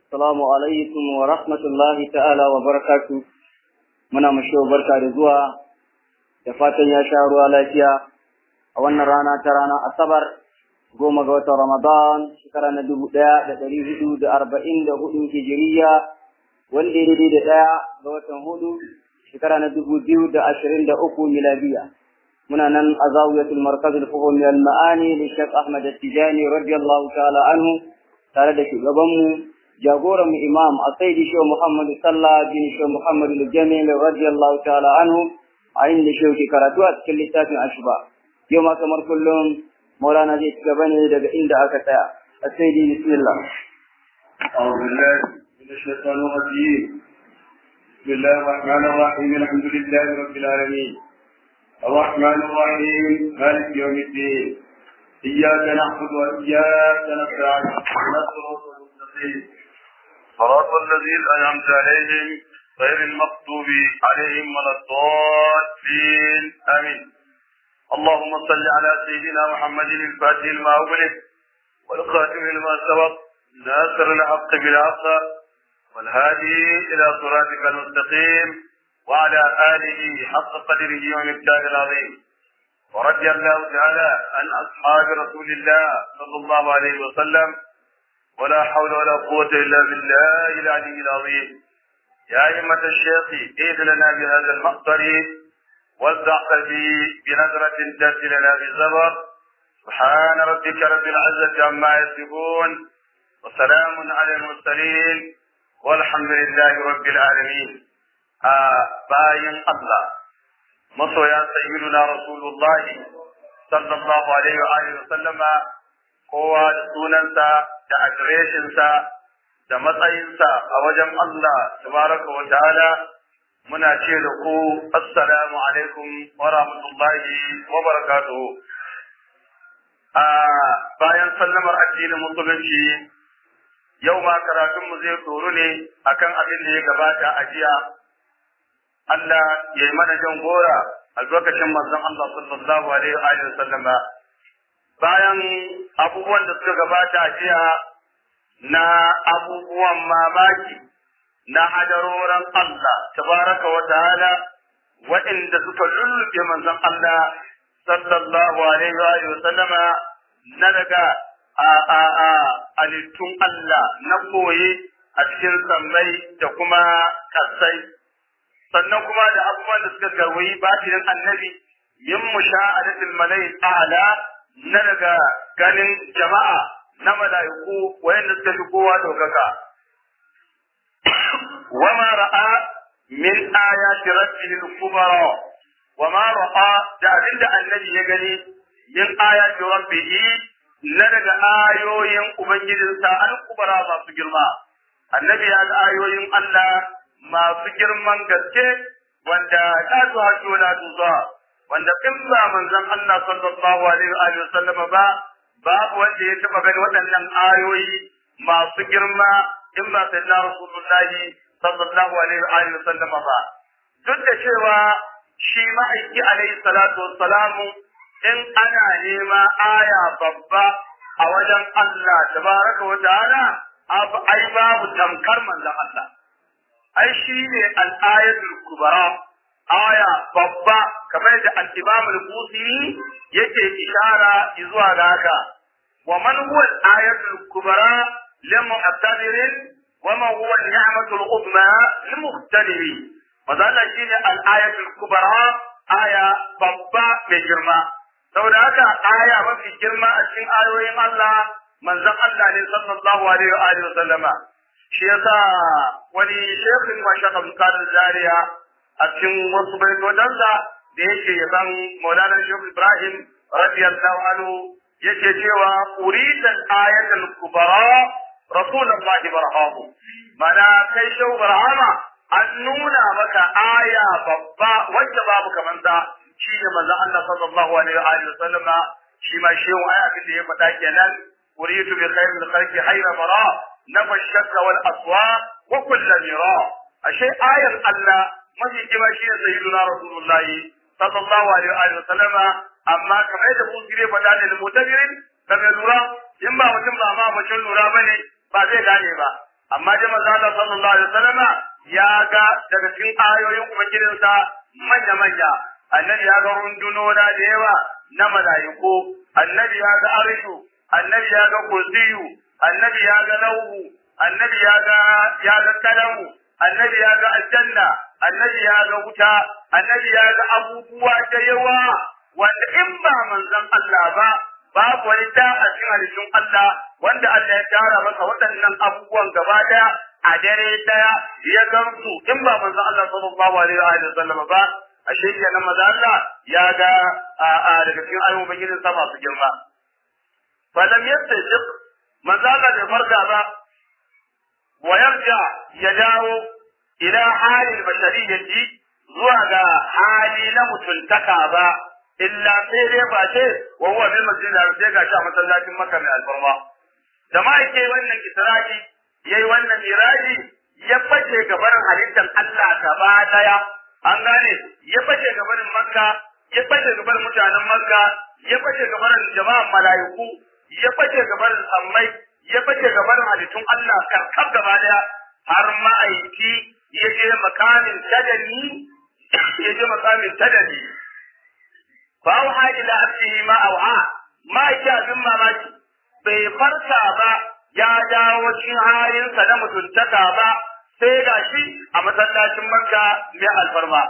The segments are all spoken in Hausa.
Assalamu alaikum wa rahmatullahi ta'ala wa barakatu. Muna mashi barka da zuwa da fatan ya sha ruwa lafiya a wannan rana ta rana Asabar goma ga watan Ramadan shekara na dubu ɗaya da ɗari hudu da arba'in da hudu hijiriya wanda ya daidai da ɗaya ga watan hudu shekara na dubu biyu da ashirin da uku miladiya. Muna nan a zawiyatul markazul fuhum al ma'ani da Sheikh Ahmad Tijani radiyallahu ta'ala anhu tare da shugabanmu jagoran mu imam a saidi shi Muhammad sallah bin shi Muhammad al-Jamil radiyallahu ta'ala anhu a inda shi ke karatu a cikin littafin Ashba yau ma kamar kullum Maulana zai ci gaba ne daga inda aka tsaya a saidi bismillah أعوذ بالله من الشيطان الرجيم بسم الله الرحمن الرحيم الحمد لله رب العالمين الرحمن الرحيم مالك يوم الدين إياك نعبد وإياك نستعين اهدنا الصراط المستقيم صراط الذين أنعمت عليهم غير المغضوب عليهم ولا الضالين آمين اللهم صل على سيدنا محمد الفاتح لما أغلق والخاتم لما سبق ناصر الحق بالحق والهادي إلى صراطك المستقيم وعلى آله حق قدره ومقداره العظيم ورضي الله تعالى عن أصحاب رسول الله صلى الله عليه وسلم ولا حول ولا قوة إلا بالله العلي العظيم يا أئمة الشيخ إيد لنا بهذا المقدر والزعف في بنظرة تأتي لنا بالزبر سبحان ربك رب العزة عما يصفون وسلام على المرسلين والحمد لله رب العالمين آه باين الله مصر يا سيدنا رسول الله صلى الله عليه وآله وسلم kowa da sunansa da adireshinsa da matsayinsa a wajen Allah tabaraka wa ta'ala muna ce da ku assalamu alaikum wa rahmatullahi wa barakatuhu a bayan sallamar addinin musulunci yau ma karatunmu zai tsoro ne akan abin da ya gabata a jiya Allah ya yi mana jan gora albarkacin manzon Allah sallallahu alaihi wa sallama bayan abubuwan da suka gabata a jiya na abubuwan mamaki na hadaroran Allah tabaraka wa ta'ala waɗanda suka lullube manzon Allah sallallahu alaihi wa sallama na daga a a a alittun Allah na koye a cikin sammai da kuma kasai sannan kuma da abubuwan da suka garwayi batinin annabi min musha'adatil malai a'la na daga ganin jama'a na mala'iku wayanda suka fi kowa daukaka. Wama ra'a min ayati rabbihi al-kubara wama ra'a da abinda annabi ya gani min ayati rabbihi na daga ayoyin ubangijinsa al-kubara masu girma. Annabi ya ga ayoyin Allah masu girman gaske wanda la tuhaddu la tuza wanda in ba manzon Allah sallallahu alaihi wa sallam ba babu wanda ya taba gani waɗannan ayoyi masu girma in ba sai na rasulullahi sallallahu alaihi wa sallam ba duk da cewa shi ma'aiki alaihi salatu wassalamu in ana nema aya babba a wajen Allah tabaraka wa ta'ala ai babu tamkar manzon Allah ai shi ne al-ayatul kubra aya babba kamar da al-Imam al-Busiri yake ishara zuwa ga haka wa man huwa al-ayatul kubra lil mu'tabirin wa man huwa al-ni'matu al-uzma lil muhtadiri madalla shine al-ayatul kubra aya babba mai girma saboda haka aya mafi girma a cikin ayoyin Allah manzon Allah ne sallallahu alaihi wa alihi wa sallama shi yasa wani shekhin mashakal kadar jariya a cikin wasu baitotansa da yake yaban Maulana Shehu Ibrahim radiyallahu anhu yake cewa uridan ayatul kubara rasulullahi barhamu mana kai Shehu Barhama an nuna maka aya babba wacce babu kaman ta shi ne manzon Allah sallallahu alaihi wa alihi wasallama shi ma shehu ai abin da ya faɗa kenan uridu bi khairil khalqi hayra bara nafa shakka wal aswa wa kullu mira ashe ayar Allah mafi kima shi ne sayyiduna rasulullah sallallahu alaihi wa sallama amma kamar yadda Busiri faɗa ne da mutabirin da mai lura in ba mutum ba ma mutum lura bane ba zai gane ba amma dai manzo Allah sallallahu alaihi wasallama ya ga daga cikin ayoyin ubangijinsa manya manya annabi ya ga rundunona da yawa na mala'iku annabi ya ga arshu annabi ya ga kursiyu annabi ya ga lauhu annabi ya ga ya ga kalamu annabi ya ga aljanna annabi ya ga wuta annabi ya ga abubuwa da yawa wanda in ba manzon Allah ba babu wani da a cikin halittun Allah wanda Allah ya tara masa waɗannan abubuwan gaba daya a dare daya ya gamsu in ba manzon Allah sallallahu alaihi wa sallam ba a shirya na maza Allah ya ga a daga cikin ayyukan ubangijin sa masu girma falam yastajiq manzo Allah bai farka ba wa yarja ya dawo ila halin bashariyyati zuwa ga hali na mutuntaka ba illa sai dai ba ce wa huwa bil masjid da sai ga shi a masallacin Makka mai alfarma da ma yake wannan isra'i yayi wannan miraji ya bace gaban halittar Allah gaba daya an gane ya bace gaban Makka ya bace gaban mutanen Makka ya bace gaban jama'an mala'iku ya bace gaban sammai ya bace gaban halittun Allah karkar gaba daya har ma'aiki ya je makamin tadani ya je makamin tadani fa auha ila abdihi ma auha ma ya bin mamaki bai farka ba ya dawo cikin halinsa na mutuntaka ba sai ga shi a masallacin Makka mai alfarma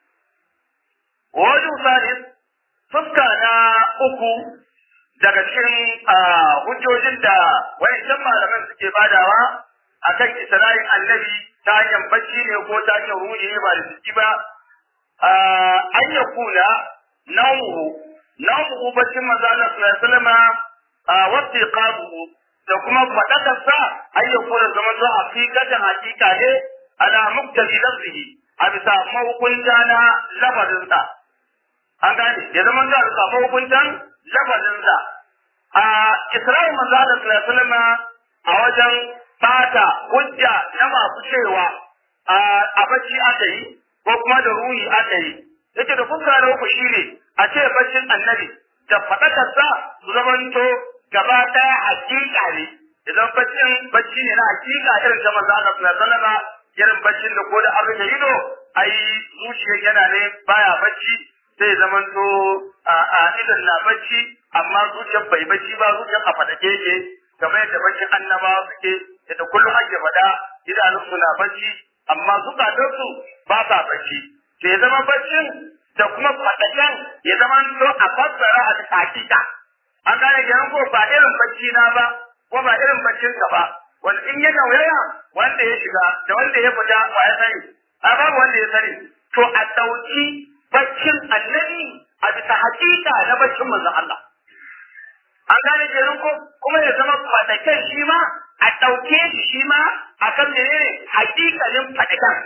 wajen salis fuska na uku daga cikin hujjojin da wayancan malaman suke badawa akan Isra'il annabi ta hanyar bacci ne ko ta hanyar ruhi ne ba da jiki ba an ya kula nau'u nau'u baccin manzo Allah sallallahu alaihi wasallam wasu iqabuhu da kuma faɗakarsa an ya kula zama zo hakikatan hakika ne ala muktabi lafzihi a bisa mahukunta na lafazinsa an gane ya zama za a samu hukuntan lafazinsa a Isra'il manzo Allah sallallahu alaihi wasallam a wajen fata hujja na masu cewa a bacci aka yi ko kuma da ruhi aka yi yake da fuska na uku shine a ce baccin annabi da faɗakarsa su zamanto gaba ɗaya hakika ne idan baccin bacci ne na hakika irin ta manzo Allah sallallahu alaihi wasallam irin baccin da ko da an rufe ido ai zuciyar yana ne baya bacci sai zamanto a a idan na bacci amma zuciyar bai bacci ba zuciyar a fadake yake kamar yadda baccin annabawa suke yadda kullum ake faɗa idanunsu na bacci amma zukatansu ba sa bacci to ya zama baccin da kuma fadaken ya zama to a fassara a cikin hakika an gane kenan ko ba irin bacci na ba ko ba irin baccin ka ba wanda in ya nauyaya wanda ya shiga da wanda ya fita wa ya sani a babu wanda ya sani to a dauki baccin annabi a bisa hakika na baccin manzon Allah an gane kenan ko kuma ya zama fadaken shi ma a ɗauke shi shi ma a kan menene hakikalin fadaken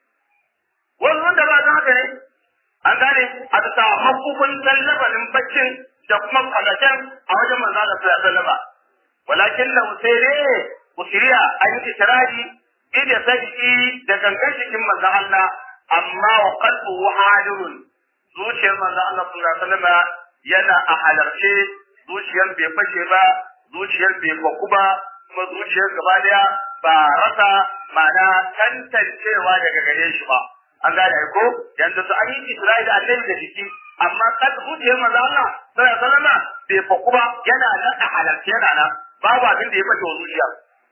wani wanda ba don haka ne an gane a bisa mahukuntan labarin baccin da kuma fadaken a wajen manzo da sallallahu alaihi wasallam walakin da usaire usiriya an yi kirari ida sai da gangan cikin manzo Allah amma wa qalbuhu hadirun zuciyar manzo Allah sallallahu alaihi wasallam yana a halarce zuciyar bai fashe ba zuciyar bai faku ba kuma zuciyar gaba daya ba rasa ma'ana tantancewa daga gare shi ba an gane ko yanzu su an yi Isra'ila da annabi da jiki amma kan zuciyar manzo Allah sallallahu alaihi wasallam bai faku ba yana nan a halarce yana nan babu abin da ya fashe wa zuciya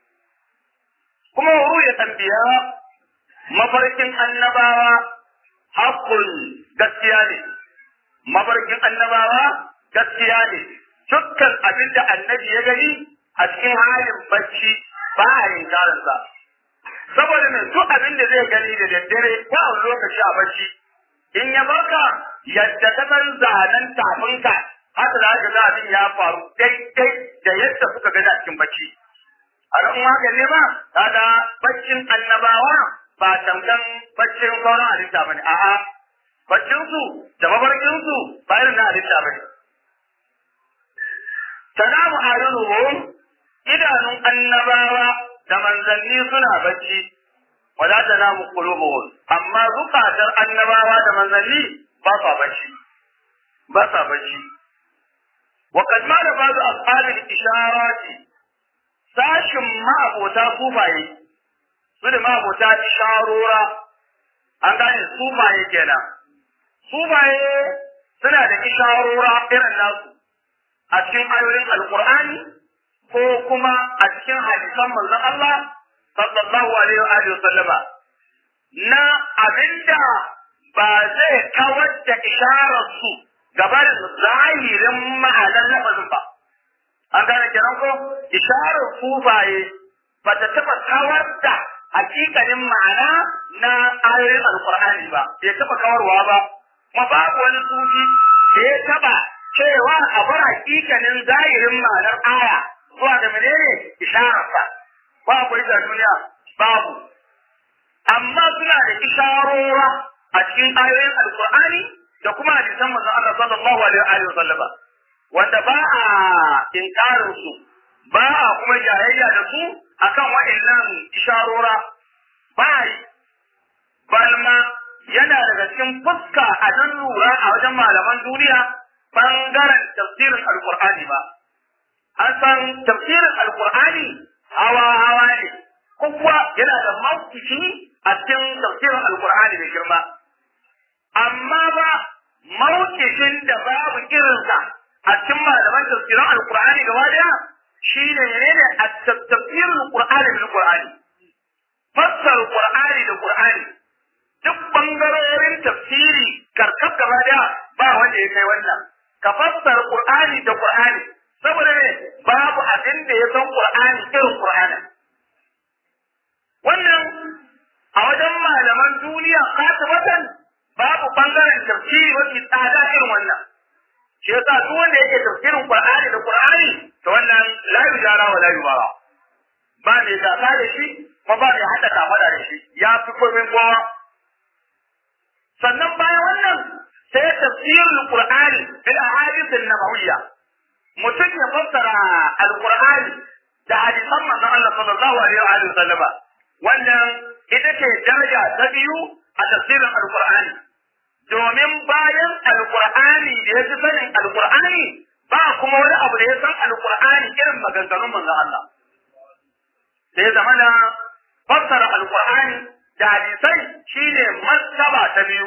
kuma wuru ya tambiya mafarkin annabawa hakkun gaskiya ne mafarkin annabawa gaskiya ne dukkan abin da annabi ya gani a cikin halin bacci ba a yin karansa saboda mai duk abin da zai gani da daddare ko a lokaci a bacci in ya baka yadda ka san zanen tafinka haka za ka ga abin ya faru daidai da yadda kuka gani a cikin bacci a ran haka ne ba kaga baccin annabawa ba tamkan baccin sauran halitta bane a'a baccin su da mafarkin su ba irin na halitta bane tanamu ayunuhum idanun annabawa da manzanni suna bacci wala tanamu qulubuhum amma zukatar annabawa da manzanni ba sa bacci ba sa bacci wa qad ma da ba'd ashabil isharati sashin ma abota kufaye su da mabota isharora an gane sufaye kenan sufaye suna da isharora irin nasu a cikin ayoyin alkur'ani ko kuma a cikin hadisan manzon Allah sallallahu alaihi wa alihi sallama na abinda ba zai kawar da isharar su gabar zahirin ma'anar lafazin ba an gane kenan ko isharar sufaye ba ta taɓa kawar da hakikanin ma'ana na ayoyin alkur'ani ba bai taɓa kawarwa ba kuma babu wani sufi da ya taɓa cewa a bar hakikanin zahirin ma'anar aya zuwa da menene ishararsa ba akwai da duniya babu amma suna da isharora a cikin ayoyin alkur'ani da kuma hadisan manzon Allah sallallahu alaihi wa sallama wanda ba a inkarin su ba a kuma jayayya da su akan wa'annan isharora ba yi balma yana daga cikin fuska a dan lura a wajen malaman duniya bangaren tafsirin alkur'ani ba an san tafsirin alkur'ani hawa hawa ne kowa yana da mawkici a cikin tafsirin alkur'ani da girma amma ba mawkicin da babu irinsa a cikin malaman tafsirin alkur'ani gaba daya shi ne ne a tafsirin alkur'ani bil qur'ani fassara qur'ani da qur'ani duk bangarorin tafsiri karkar gaba daya ba wanda ya kai wannan ka fassara qur'ani da qur'ani saboda ne babu abin da ya san qur'ani irin qur'ani wannan a wajen malaman duniya katibatan babu bangaren tafsiri mafi tsada irin wannan shi yasa duk wanda yake tafsirin qur'ani da qur'ani to wannan la yujara wa la yubara ba mai gasa da shi kuma ba mai hada kafada da shi ya fi komai kowa sannan bayan wannan sai tafsirul qur'ani bil ahadith an-nabawiyya mutum ya fassara al-qur'ani da hadisan manzon Allah sallallahu alaihi wa sallama wannan ita ce daraja ta biyu a tafsirin al-qur'ani domin bayan al-qur'ani da ya fi sanin al-qur'ani ba kuma wani abu da ya san al-qur'ani irin maganganun manzon Allah sai zamana fassara al-qur'ani da hadisai shine martaba ta biyu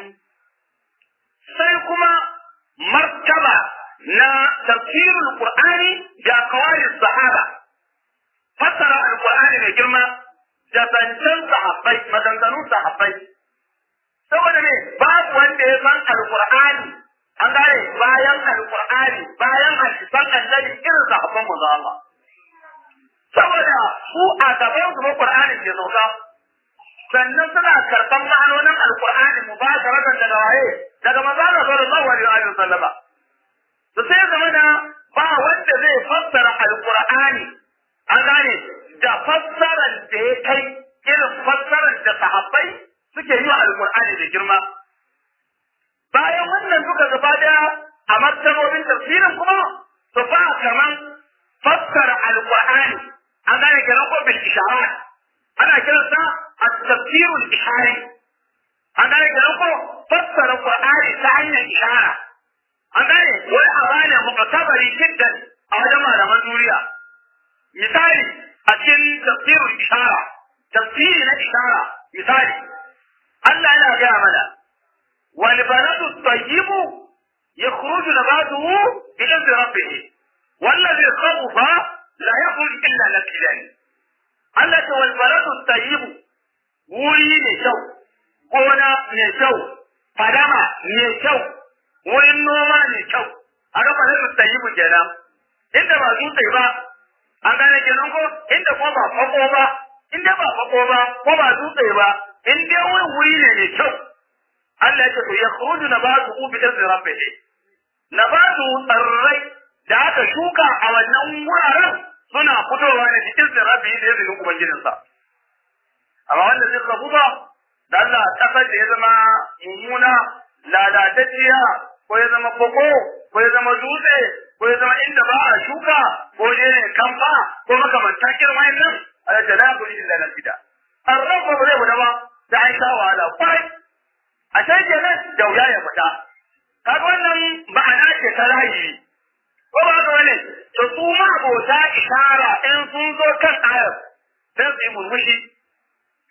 sai kuma martaba na tafsirul qur'ani da kawai sahaba fassara alqur'ani mai girma da zancen sahabbai maganganun sahabbai saboda ne babu wanda ya san alqur'ani an gane bayan alqur'ani bayan hadisan annabi irin sahabban manzo Allah saboda su a gaban su qur'ani ke sauka sannan suna karɓan ma'anonin alkur'ani mu ba da rakan daga waye daga manzo Allah sallallahu alaihi wa sallama to sai zama da ba wanda zai fassara alkur'ani an gane da fassarar da ya kai irin fassarar da sahabbai suke yi wa alkur'ani da girma bayan wannan duka gaba daya a martabobin tafsirin kuma su ba kaman fassara alkur'ani an gane kenan ko bil isharat ana kiransa التفسير الإشاري أنا أقول فسر القرآن تعني إشارة أنا والأغاني معتبري جدا أولا لما نوريا مثالي أكن تفسير الإشارة تفسير الإشارة مثالي الله لا جامل والبلد الطيب يخرج نباته بإذن ربه والذي خبث لا يخرج إلا نكدا الله والبلد الطيب wuri mai kyau, gona mai kyau, fadama mai kyau, wurin noma mai kyau, a gaba da su yi kenan. Inda ba dutse ba, an gane kenan ko inda ko ba fako ba, inda ba fako ba, ko ba dutse ba, in dai wurin wuri ne mai kyau. Allah ya ce to ya khuruju nabatu bi izni rabbih. Nabatu tsarrai da aka shuka a wannan wuraren suna fitowa ne cikin zirabi da izinin ubangijinsa. amma wanda zai kafu ba da Allah kasar da ya zama mummuna lalatacciya ko ya zama koko ko ya zama dutse ko ya zama inda ba a shuka ko je ne kamfa ko makamanta kirma yin nan a da la kuri illa na fida an rafa ba zai fita ba da an sha wahala kwai a sai kenan da wuya ya fita kaga wannan ma'ana ce ta rahayi ko ba ga wani to su ma abota ishara in sun zo kan ayar sai su yi murmushi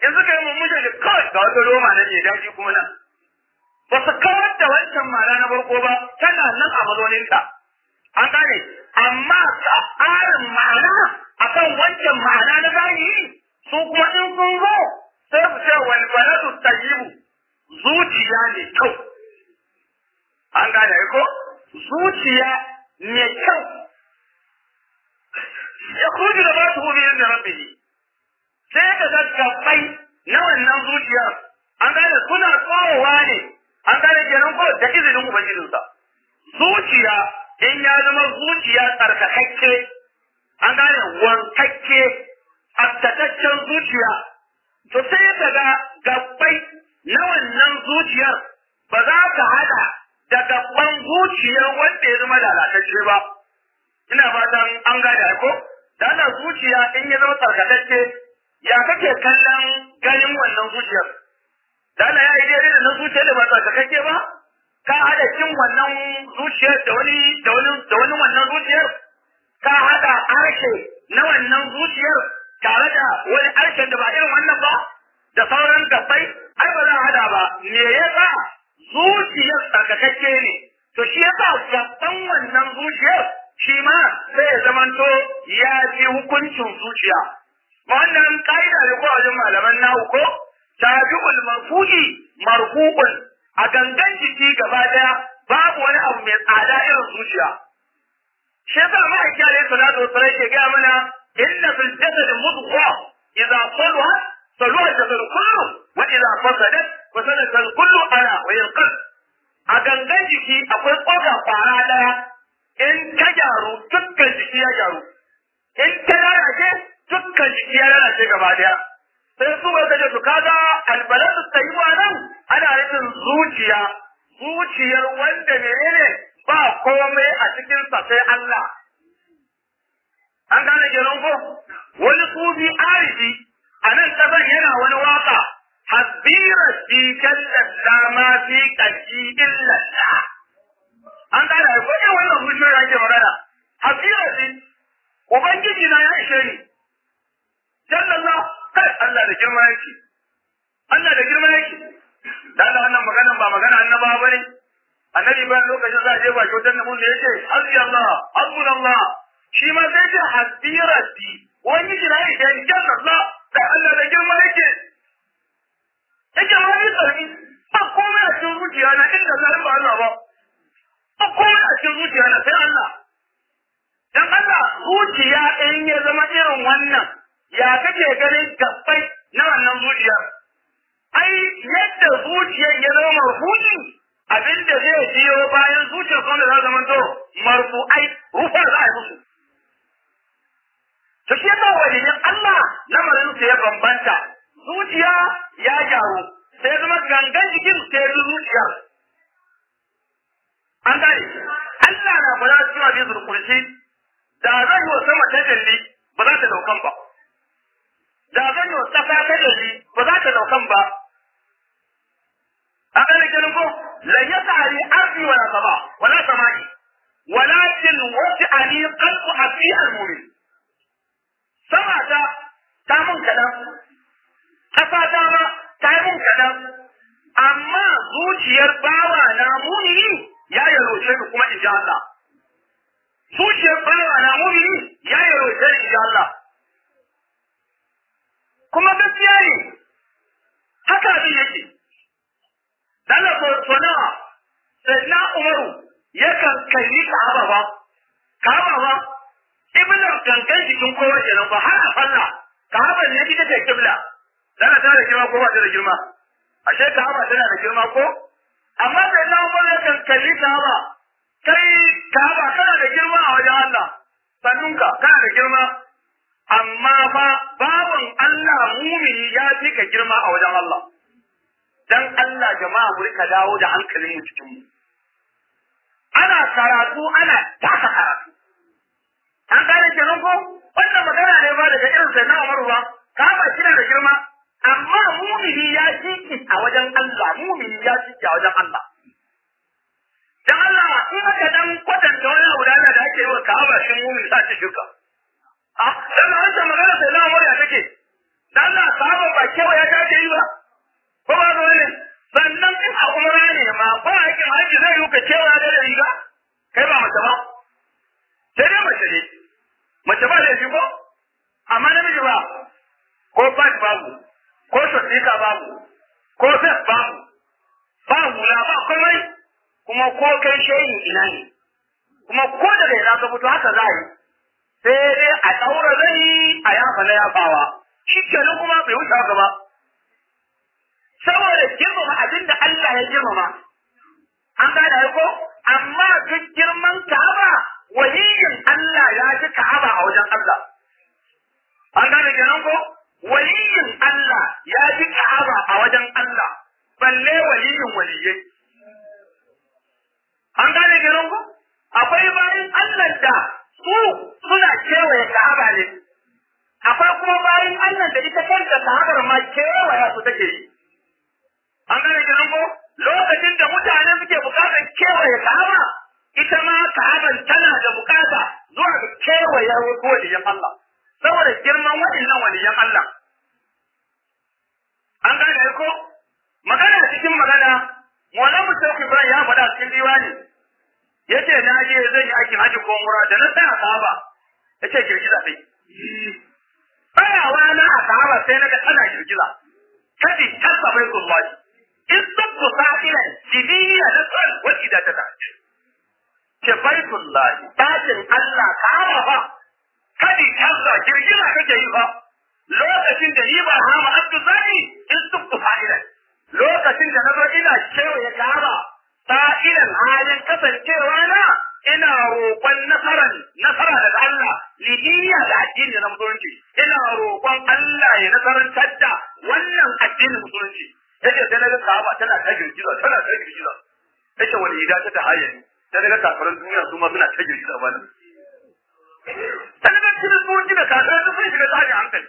in suka yi mummushe da kawai ga wata roma nan ne daji kuma nan ba su kawar da wancan ma'ana na farko ba tana nan a mazauninta an gane amma tsarin ma'ana akan wancan ma'ana na zahiri su kuma in sun zo sai su ce wani baladu tayyibu zuciya ne kyau an gane ko zuciya ne kyau ya kuji da ba su hubi da rabbihi sai ka ga gabbai na wannan zuciyar an gane suna tsohowa ne an gane kenan ko da izinin ubangijinsa zuciya in ya zama zuciya tsarkakakke an gane wankakke tsabtataccen zuciya to sai ka ga gabbai na wannan zuciyar ba za ka hada da gabban zuciyar wanda ya zama lalatacce ba ina fatan an gane ko da Allah zuciya in ya zama tsarkakacce ya kake kallon ganin wannan zuciyar da Allah ya yi daidai da na zuciyar da ba tsarkakakke ba ka hada cin wannan zuciyar da wani da wani da wani wannan zuciyar ka hada harshe na wannan zuciyar tare da wani harshen da ba irin wannan ba da sauran gabbai ai ba za a hada ba me yasa zuciyar tsarkakakke ne to shi yasa gabban wannan zuciyar shi ma sai ya zamanto ya ji hukuncin zuciya wannan ka'ida ne ko wajen malaman nahu ko tabi'ul marfu'i marfu'un a gangan jiki gaba daya babu wani abu mai tsada irin zuciya shi yasa ma'aiki alaihi salatu wasallam ke gaya mana inna fil jasad mudghah idza salaha salaha al-jasad kullu wa idza fasadat fasada al-kullu ala wa yanqal a gangan jiki akwai tsoka kwara daya in ta gyaru dukkan jiki ya gyaru in ta lalace dukkan jiki ya lalace gaba daya sai su ba kaje su kaga albaladu tayyiba nan ana nufin zuciya zuciyar wanda menene ba komai a cikin sa sai Allah an gane kenan ko wani sufi arifi a nan kasan yana wani waka hasbira fi kallalla ma fi qalbi illa an gane ko irin wannan zuciyar ake magana hasbira fi ubangiji na ya ishe ni jallalla kai Allah da girma yake Allah da girma yake da Allah wannan maganan ba magana annaba bane annabi bayan lokacin za a je ba kyautar da mun da yake hasbi Allah hasbun Allah shi ma sai ce hasbi rabbi wani jira yake ni jallalla kai Allah da girma yake yake wani sarki ba komai a cikin zuciya na inda zan ba Allah ba ba komai a cikin zuciya na sai Allah dan Allah zuciya in ya zama irin wannan ya kake ganin gabbai na wannan zuciyar ai yadda zuciyar ya zama marfu'i abinda zai biyo bayan zuciyar kuma za zama to marfu'ai rufa za a yi musu to shi yasa waliyin Allah lamarin su ya bambanta zuciya ya gyaru sai zama gangan jikin sai bi zuciyar an gane Allah na fara cikin abin zurkurshi da zan yi wa sama tajalli ba za ta daukan ba da zan yi wa ƙasa tajalli ba za ta daukan ba a gane ganin ko lan ya tsari arzi wala sama wala samai walakin wasi ali qalbu abi al-mu'min sama ta ta mun kadan ƙasa ta ma ta mun kadan amma zuciyar bawa na mumini ya yalwace ni kuma in ji Allah zuciyar bawa na mumini ya yi roƙe shi Allah. Kuma gaskiya ne, haka abin yake. Dala so nawa, sai na Umaru yakan kalli Ka'aba ba, Ka'aba ba, ibnar gangan jikin kowa kenan ba har a falla, Ka'aba ne ita ce kibla. Dala tana da girma ko ba ta da girma? Ashe Ka'aba tana da girma ko? Amma sai na Umaru yakan kalli Ka'aba kai Ka'aba kana da girma a wajen Allah sannunka kana da girma amma fa babun Allah mumini ya fi ka girma a wajen Allah dan Allah jama'a mu rika dawo da hankalin mu cikin mu ana karatu ana taka karatu an gane kenan ko wannan magana ne ba daga irin sai na Umaru ba Ka'aba kina da girma amma mumini ya fi a wajen Allah mumini ya fi a wajen Allah dan Allah in aka dan kwatanta wani abu da da ake yi wa Ka'aba shin mumin sa ci shirka a dan an ta magana sai na murya take dan Allah sahaba ba kewa ya dace yi ba ko ba zo ne sannan in a umra ne ma ba aikin haji zai yi ka kewa da riga kai ba mace ba sai dai mace ne mace ba laifi ko amma namiji ba ko bad babu ko sosika babu ko fes babu ba hula ba komai kuma ko kai shayin ina ne kuma ko daga ina ka fito haka za a yi sai dai a ɗaura zai a yafa na yafawa shi kenan kuma bai wuce haka ba saboda girmama abin da Allah ya girmama an gane ko amma duk girman Ka'aba waliyin Allah ya ji Ka'aba a wajen Allah an gane kenan ko waliyin Allah ya ji Ka'aba a wajen Allah balle waliyin waliyai an gane kenan ko akwai bayan Allah da su suna kewaye Ka'aba ne akwai kuma bayan Allah da ita kanta Ka'abar ma kewaya su take yi an gane kenan ko lokacin da mutane suke bukatar kewaye Ka'aba ita ma Ka'aban tana da bukata zuwa ga kewaye wasu waliyan Allah saboda girman waɗannan waliyan Allah an gane ko magana cikin magana Maulana Sheikh Ibrahim ya faɗa cikin diwani yace na je zan yi aikin haji ko umra da na tsaya Ka'aba yace girgiza sai tsayawa na a Ka'aba sai na ga tana girgiza kadi tasabai kullahi in sabbu sa'ilan diniya da tsal wal idata ta ke baitullahi dakin Allah Ka'aba fa kadi tasa girgiza kake yi fa lokacin da ni ba hama abdu zani in sabbu sa'ilan lokacin da na zo ina kewaye Ka'aba sa'ilan halin kasancewa na ina roƙon nasaran nasara daga Allah lidiya da addini na musulunci ina roƙon Allah ya nasarantar da wannan addinin musulunci yace sai naga Ka'aba tana ta girgiza tana ta girgiza yace wani ida ta ta hayyani sai naga kafiran duniya su ma suna ta girgiza ba nan sai naga cikin musulunci da kafiran su sun shiga tashin hankali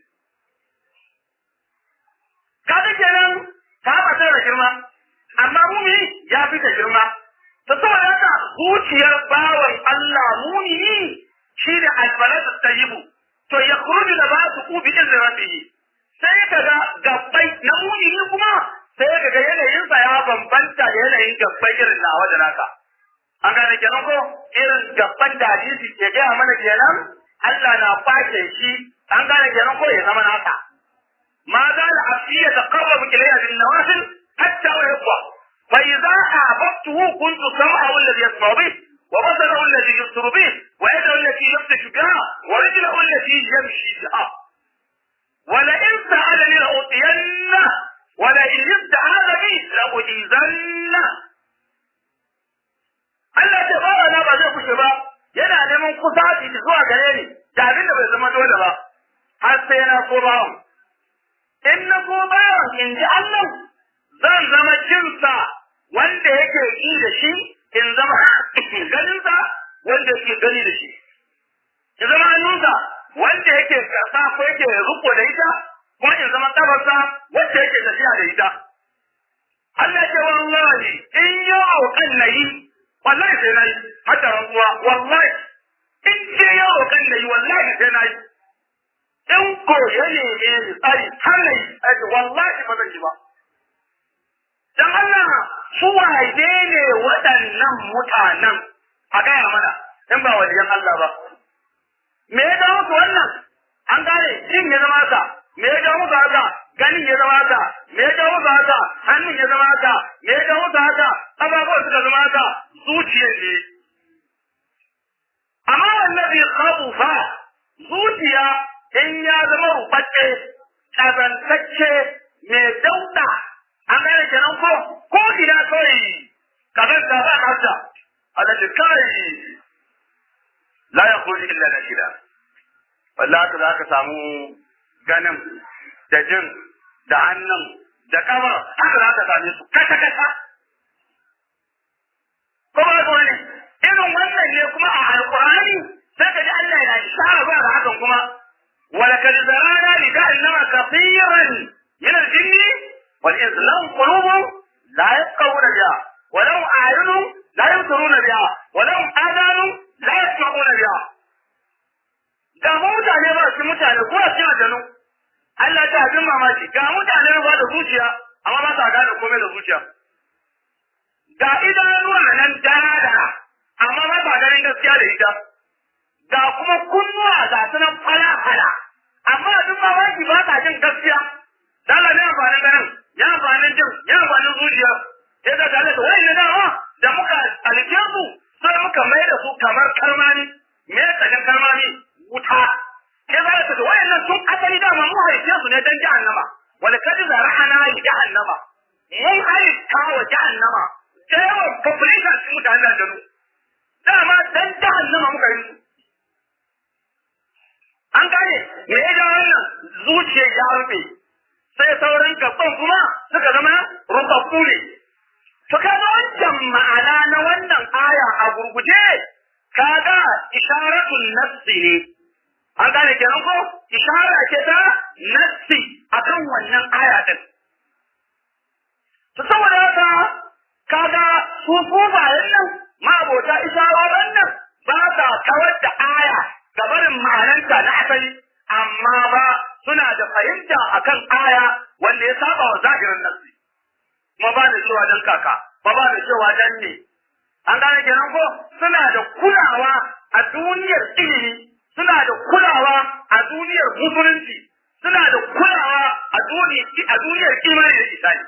kaga kenan Ka'aba tana da girma amma mumini ya fi ta girma ta saboda haka zuciyar bawan Allah mumini shi da albalatu tayyibu to ya kuruju da ba su kubi izin rabbihi sai ka ga gabbai na mumini kuma sai ka ga yanayinsa ya bambanta da yanayin gabbai irin na wajen naka an gane kenan ko irin gabban da hadisi ke gaya mana kenan Allah na fashe shi an gane kenan ko ya zama naka ma za la afiya taqarrabu ilayya bin nawafil hatta wa yaqwa fa idza ahbabtuhu kuntu sam'ahu alladhi yasma'u bih wa basarahu alladhi yubsiru bih wa yadahu allati yabtashu biha wa rijluhu allati yamshi biha ولئن سألني لأعطينه ولئن استعاذ بي لأجيزنه Allah ce ba na ba zai kushe ba yana neman kusaci zuwa gare ni da abin da bai zama dole ba har sai na so bawan in na so bawan in ji Allah zan zama jinsa wanda yake yi da shi in zama ganinsa wanda yake gani da shi in zama hannunsa wanda yake karɓa ko yake riko da ita kuma in zama kafarsa wacce yake tafiya da ita Allah ce wallahi in yau kan nayi wallahi sai nayi hatta rantsuwa wallahi in ce yau kan nayi wallahi sai nayi in ko ya neme ni tsari har nayi ai wallahi ba zan yi ba dan Allah su waje ne waɗannan mutanen a gaya mana in ba wajen Allah ba me ya dawo musu wannan an gane jin ya zama haka me ya dawo musu haka ganin ya zama haka me ya dawo musu haka hannun ya zama haka me ya dawo musu haka ababuwan suka zama haka zuciyar ne amma wallazi khabufa zuciya in ya zama rubacce kazantacce mai dauda an gane kenan ko ko ina kawai kazanta ba nafta alal kai la ya kuli illa na shida wallahi haka za ka samu ganin da jin da hannun da kamar haka za ka same su kasa kasa ko ba ko ne irin wannan ne kuma a alqur'ani sai ka ji Allah yana ishara ba da hakan kuma ولقد ذرانا لجهنم كثيرا من الجن والإنس لهم قلوب لا يفقهون بها ولهم أعين لا يبصرون بها ولهم آذان la yasma'una biha da mu mutane ba su mutane ko su aljanu Allah ta abin mamaki ga mutane ba da zuciya amma ba sa gane komai da zuciya ga idanuwa nan dara dara amma ba sa ganin gaskiya da ita ga kuma kunnuwa ga su nan fala fala amma abin mamaki ba sa jin gaskiya dala ne amfanin ganin ya amfanin jin ya amfanin zuciya sai ga dala da wani dama da muka alke su sai muka mai da su kamar kalmani me tsakin kalmani wuta sai za ta da wayannan sun asali dama mu haife su ne dan jahannama wala kadi zara'ana li jahannama mun halitta wa jahannama da yawan population sun mutane da janu dama dan jahannama muka yi su an gane me ya ga wannan zuciya ya rufe sai sauran gaban kuma suka zama rubabbu ne to kaga wancan ma'ana na wannan aya a gurguje kaga isharatul nafsi ne an gane kenan ko ishara ce ta nassi akan wannan aya din to saboda haka kaga su kufayen nan ma'abota isharorin nan ba sa kawar da aya ga barin ma'ananta na asali amma ba suna da fahimta akan aya wanda ya saba wa zahirin nassi kuma ba da cewa dan kaka ba ba da cewa dan ne an gane kenan ko suna da kulawa a duniyar ilimi suna da kulawa a duniyar musulunci suna da kulawa a duniyar imani da isani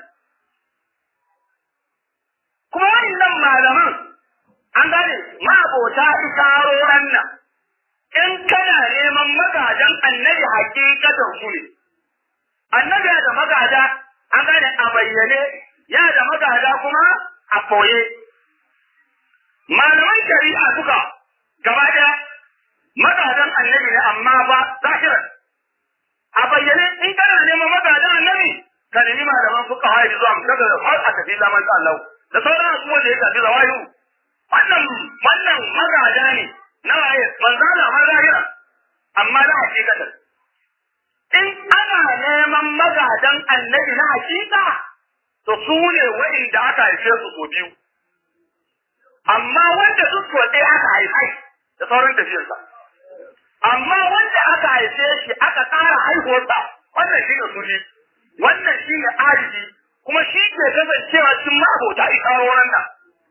kuma wannan malaman an gane ma'abota isaroran nan in kana neman magajan annabi hakikatan su ne annabi ya da magada an gane a bayyane ya da magada kuma a ɓoye malaman shari'a suka gaba ɗaya magadan annabi ne amma ba zahiran a bayyane in kana neman magadan annabi ka nemi malaman fuka hayi zuwa daga har a tafi zaman Allah da sauran abubuwan da ya tafi zawayu wannan wannan magada ne na waye manzala ma zahira amma na hakikatan in ana neman magadan annabi na hakika to su ne wa'inda aka haife su ko biyu amma wanda su so ɗaya aka haifai da sauran tafiyarsa amma wanda aka haife shi aka ƙara haihuwarsa wannan shi ne sufi wannan shi ne arifi kuma shi ke kasancewa cikin ma'abota isarorin nan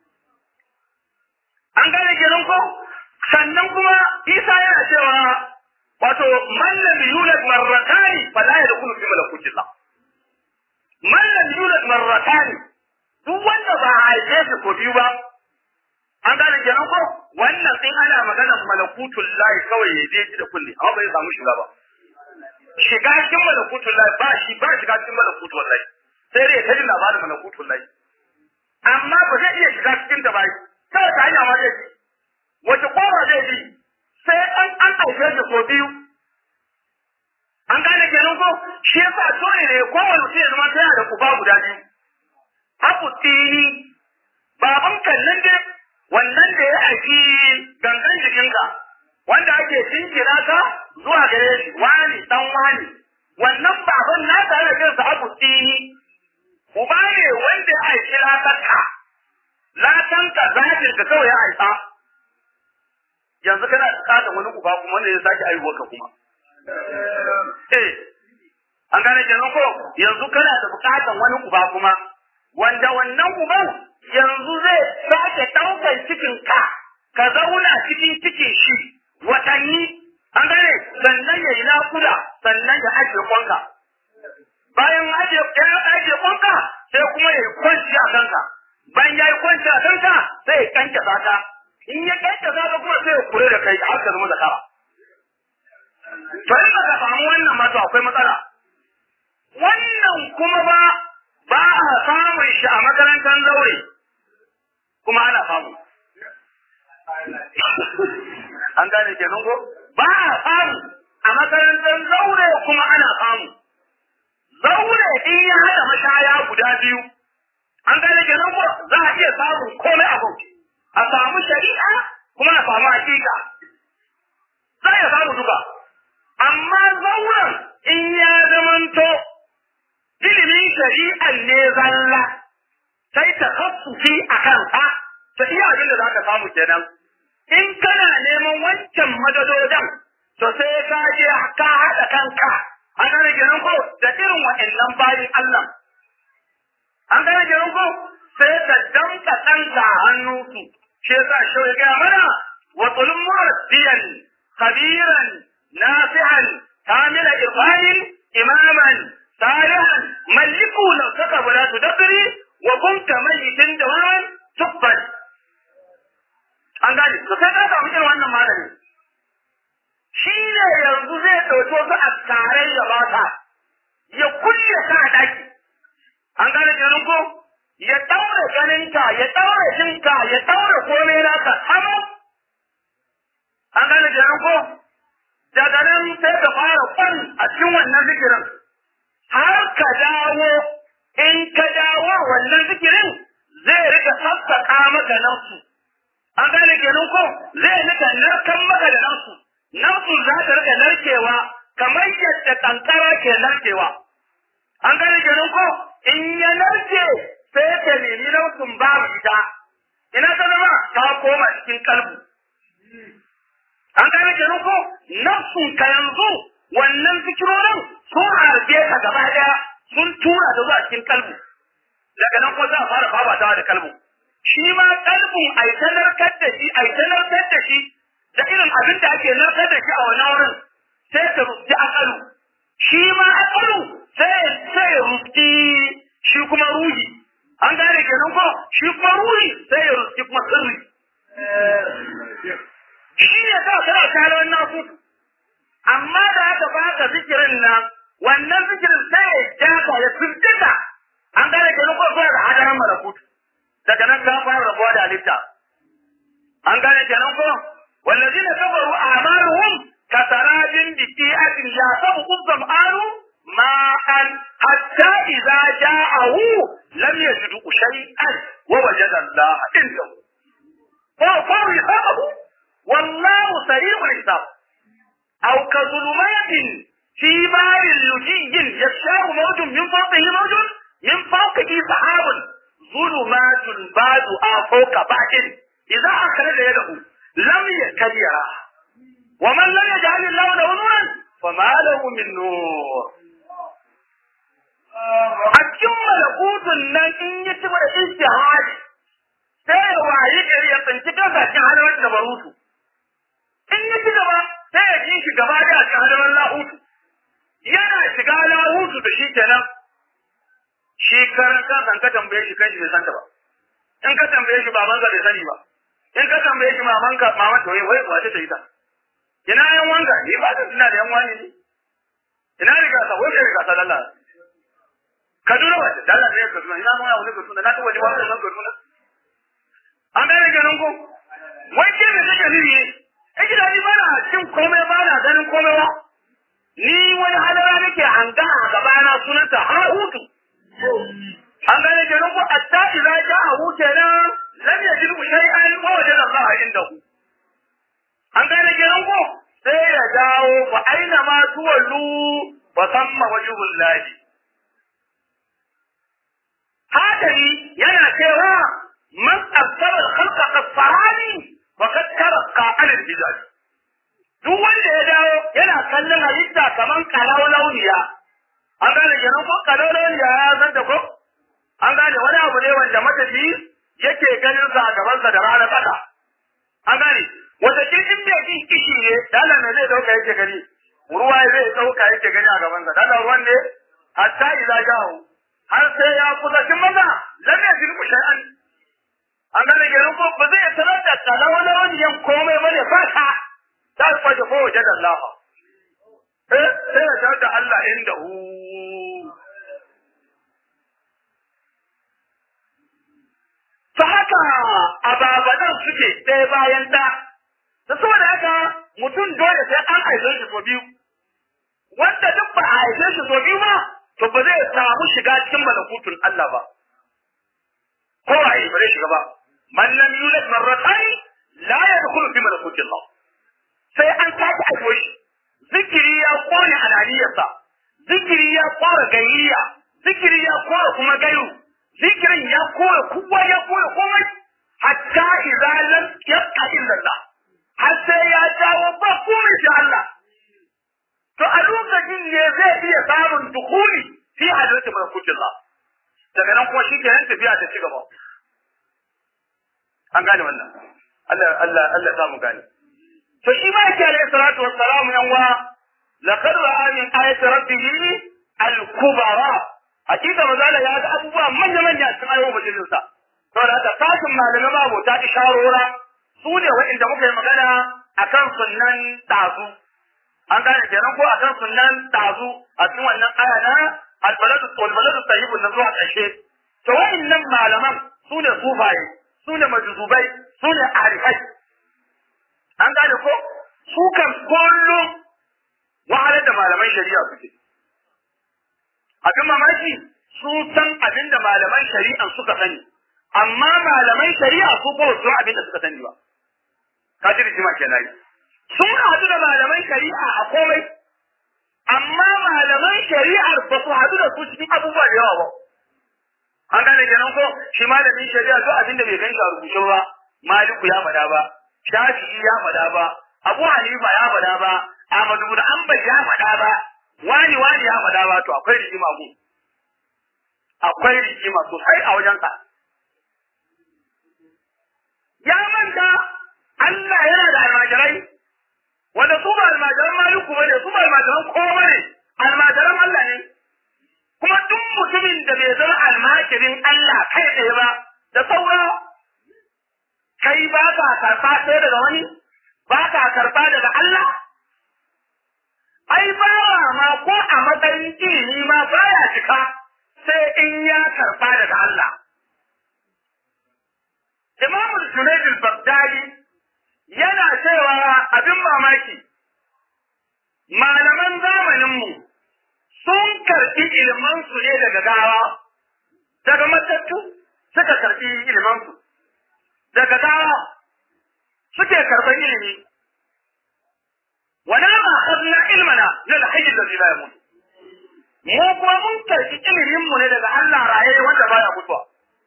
an gane kenan ko sannan kuma isa yana cewa wato man lam yulad marratani fala yadkhulu fi malakutillah man lam yulad marratani duk wanda ba a haife shi ko biyu ba an gane kenan ko wannan sai ana maganar malakutul lahi kawai ya je shi da kulli amma bai samu shiga ba shiga cikin malakutul lahi ba shi ba shiga cikin malakutul lahi sai dai ta ji labarin malakutul lahi amma ba zai iya shiga cikin da ba sai ta hanya ma zai ji wace kowa zai bi sai an an ɗauke shi ko biyu an gane kenan ko shi yasa dole ne kowane mutum ya zama tana da uba guda biyu abu tini baban kallon dai wannan da ya aiki gangan jikinka wanda ake jinkira ka zuwa gare shi wani dan wani wannan baban na tare da sa abu tini uba ne wanda ya aiki latarka latanka zafin ka kawai ya aika yanzu kana bukatar wani uba kuma wanda ya sake aihuwa ka kuma eh an gane kenan ko yanzu kana da bukatar wani uba kuma wanda wannan uban yanzu zai sake ɗaukar cikin ka ka zauna cikin cikin shi watanni an gane sannan ya yi nakuda sannan ya ajiye kwanka bayan ajiye ajiye kwanka sai kuma ya yi kwanci a kanka bayan ya yi kwanci a kanka sai ya kanke zaka in ya kanke zaka kuma sai ya kure da kai har ka zama zakara to in ka samu wannan ma to akwai matsala wannan kuma ba ba a samun shi a makarantar zaure kuma ana samu an gane kenan ko ba a samu a makarantar zaure kuma ana samu zaure in ya haɗa mashaya guda biyu an gane kenan ko za a iya samun komai a bauchi a samu shari'a kuma a samu hakika za a iya samu duka amma zauren in ya zamanto ilimin shari'an ne zalla sai ta kaffufi a kansa ta iya abin da za ka samu kenan in kana neman wancan madadodin to sai ka je ka haɗa kanka an gane kenan ko da irin wa'annan bayin Allah an gane kenan ko sai ka danka ɗanka a hannunsu shi yasa shi ya gaya mana wa tulum murabbiyan khabiran nafi'an kamila irfanin imaman salihan maliku law saka wala tudabiri wa kunta mayitin dawan tubban an gane to sai ka samu irin wannan malami shi ne yanzu zai ɗauki wasu askarai ya bata ya kulle ka a ɗaki an gane kenan ko ya ɗaure ganinka ya ɗaure jinka ya ɗaure komai naka sama an gane kenan ko daga nan sai ka fara kwan a cikin wannan zikirin har ka dawo in ka dawo wannan zikirin zai rika sassaƙa maka nafsu an gane kenan ko zai rika narkan maka da nafsu nafsu za ta rika narkewa kamar yadda kankara ke narkewa an gane kenan ko in ya narke sai ta nemi nafsun babu ita ina ta zama ta koma cikin kalbu an gane kenan ko nafsun ka yanzu wannan zikirorin sun harbe ka gaba daya sun tura ta zuwa cikin kalbu daga nan ko za a fara fafatawa da kalbu shi ma kalbun ai ta narkar da shi ai ta narkar da shi da irin abin da ake narkar da shi a wannan wurin sai ta rufi akalu shi ma akalu sai sai rufi shi kuma ruhi an gane kenan ko shi kuma ruhi sai ya rufi kuma sirri shi ne sa kana tare wannan su amma da aka baka zikirin nan wannan zikirin sai ya jaka ya firgita an gane kenan ko sai da hadaran malakutu daga nan ka fara rabuwa da halitta an gane kenan ko والذين كفروا أعمالهم كسراب بقيعة يحسبه الظمآن ماء حتى إذا جاءه لم يجده شيئا ووجد الله عنده فوقاه حسابه والله سريع الحساب أو كظلمات في بار لجي يشاء موج من فوقه موج من فوقه سحاب ظلمات بعد فوق بعد إذا أخرج يده لم يكبرها ومن لم يجعل الله له نورا فما له من نور a cikin malakutun nan in yi ci da istihadi sai ya wayi gari ya tsinci kansa cikin halawar da barutu in yi ci gaba sai ya ji shi gaba da cikin halawar lahutu yana shiga lahutu da shi kenan shi karan kansa ka tambaye shi kanshi bai san ta ba in ka tambaye shi babansa bai sani ba in ka tambaye shi mamanka maman to wai wace ta yi ta ina yan wanka ni ba ta tuna da yan wani ne ina riga sa wai riga sa lalla kaduna wace dalla ne kaduna ina mun yawo ne kaduna na ta waje wannan nan kaduna an ga riga nan ko wai ke me kake nufi ne kike da ni ba na cin komai ba na ganin komai ba ni wani halara nake hanga a gaba na sunanta har hutu an gane kenan ko hatta idza ja'a kenan lam yajid shay'an wa wajada Allah indahu an gane kenan ko sai ya dawo fa aina ma tuwallu wa samma wajhul lahi hadari yana cewa man absara al-khalqa qasfarani wa kad tarqa al-bidal duk wanda ya dawo yana kallon halitta kaman kalau launiya an gane kenan ko kalau launiya ya san da ko an gane wani abu ne wanda matafi yake ganin sa a gabansa da rana tsaka an gane wata kirkin mai jin kishi ne dala me zai dauka yake gani ruwa zai dauka yake gani a gabansa dala ruwan ne hatta idza ja'u har sai ya kusa cin maza lam yajid shay'an an gane kenan ko ba zai tarar da kalawala wani yan komai bane fata ta kwaje ko waje da Allah eh sai ya tarar da Allah inda hu ta haka ababadan suke ɗaya bayan ɗa da saboda haka mutum dole sai an haife shi so biyu wanda duk ba a haife shi so biyu ba to ba zai samu shiga cikin malakutun Allah ba ko waye ba zai shiga ba man lam yulad marratayn la yadkhulu fi malakuti Allah sai an sake aiko shi zikiri ya kone alaniyarsa zikiri ya kore gayyiya zikiri ya kore kuma gairu zikirin ya kore kowa ya kore komai hatta idza lam yabqa illa Allah har sai ya jawo ba komai shi Allah to a lokacin ne zai iya samun dukuli fi hadratin malakutillah daga nan kuma shi ke nan tafiya ta ci gaba an gane wannan Allah Allah Allah samu gane to shi ma yake alayhi salatu wassalam yan wa laqad ra'a min ayati rabbih al-kubara hakika mazala ya ga abubuwa manya manya a cikin ayoyin majalisa saboda haka sashin malamai babu ta isharora su ne wa'inda muka yi magana akan sunnan tazu an gane kenan ko akan sunnan tazu a cikin wannan aya na albaladu walbaladu tayyibun nan zuwa ƙarshe to wa'innan malaman su ne sufaye su ne majuzubai su ne arifai an gane ko su kan kullum wahalar da malaman shari'a suke abin mamaki su san abin da malaman shari'a suka sani amma malaman shari'a su ko su abin da suka sani ba ka ji rijima kenan sun haɗu da malaman shari'a a komai amma malaman shari'ar ba su haɗu da su cikin abubuwa da yawa ba an gane kenan ko shi malamin shari'a duk abin da bai gan shi a rubuce ba maliku ya faɗa ba shafi'i ya faɗa ba abu hanifa ya faɗa ba ahmadu bin hanbal ya faɗa ba wani wani ya faɗa ba to akwai rigima ku akwai rigima sosai a wajensa ya manta Allah yana da almajirai wanda su ba almajiran maliku bane su ba almajiran kowa bane almajiran Allah ne kuma duk mutumin da bai zama almajirin Allah kai tsaye ba da saura kai ba ka karɓa sai daga wani ba ka karɓa daga Allah ai ba ma ko a matsayin ilimi ma baya cika sai in ya karɓa daga Allah Imam Junaid al-Baghdadi yana cewa abin mamaki malaman zamaninmu sun karɓi ilimansu ne daga gawa daga matattu suka karɓi ilimansu daga gawa suke karɓar ilimi wala ma akhadna ilmana min al-hayy alladhi la yamut mu kuma mun karɓi ilimin mu ne daga Allah raye wanda baya mutuwa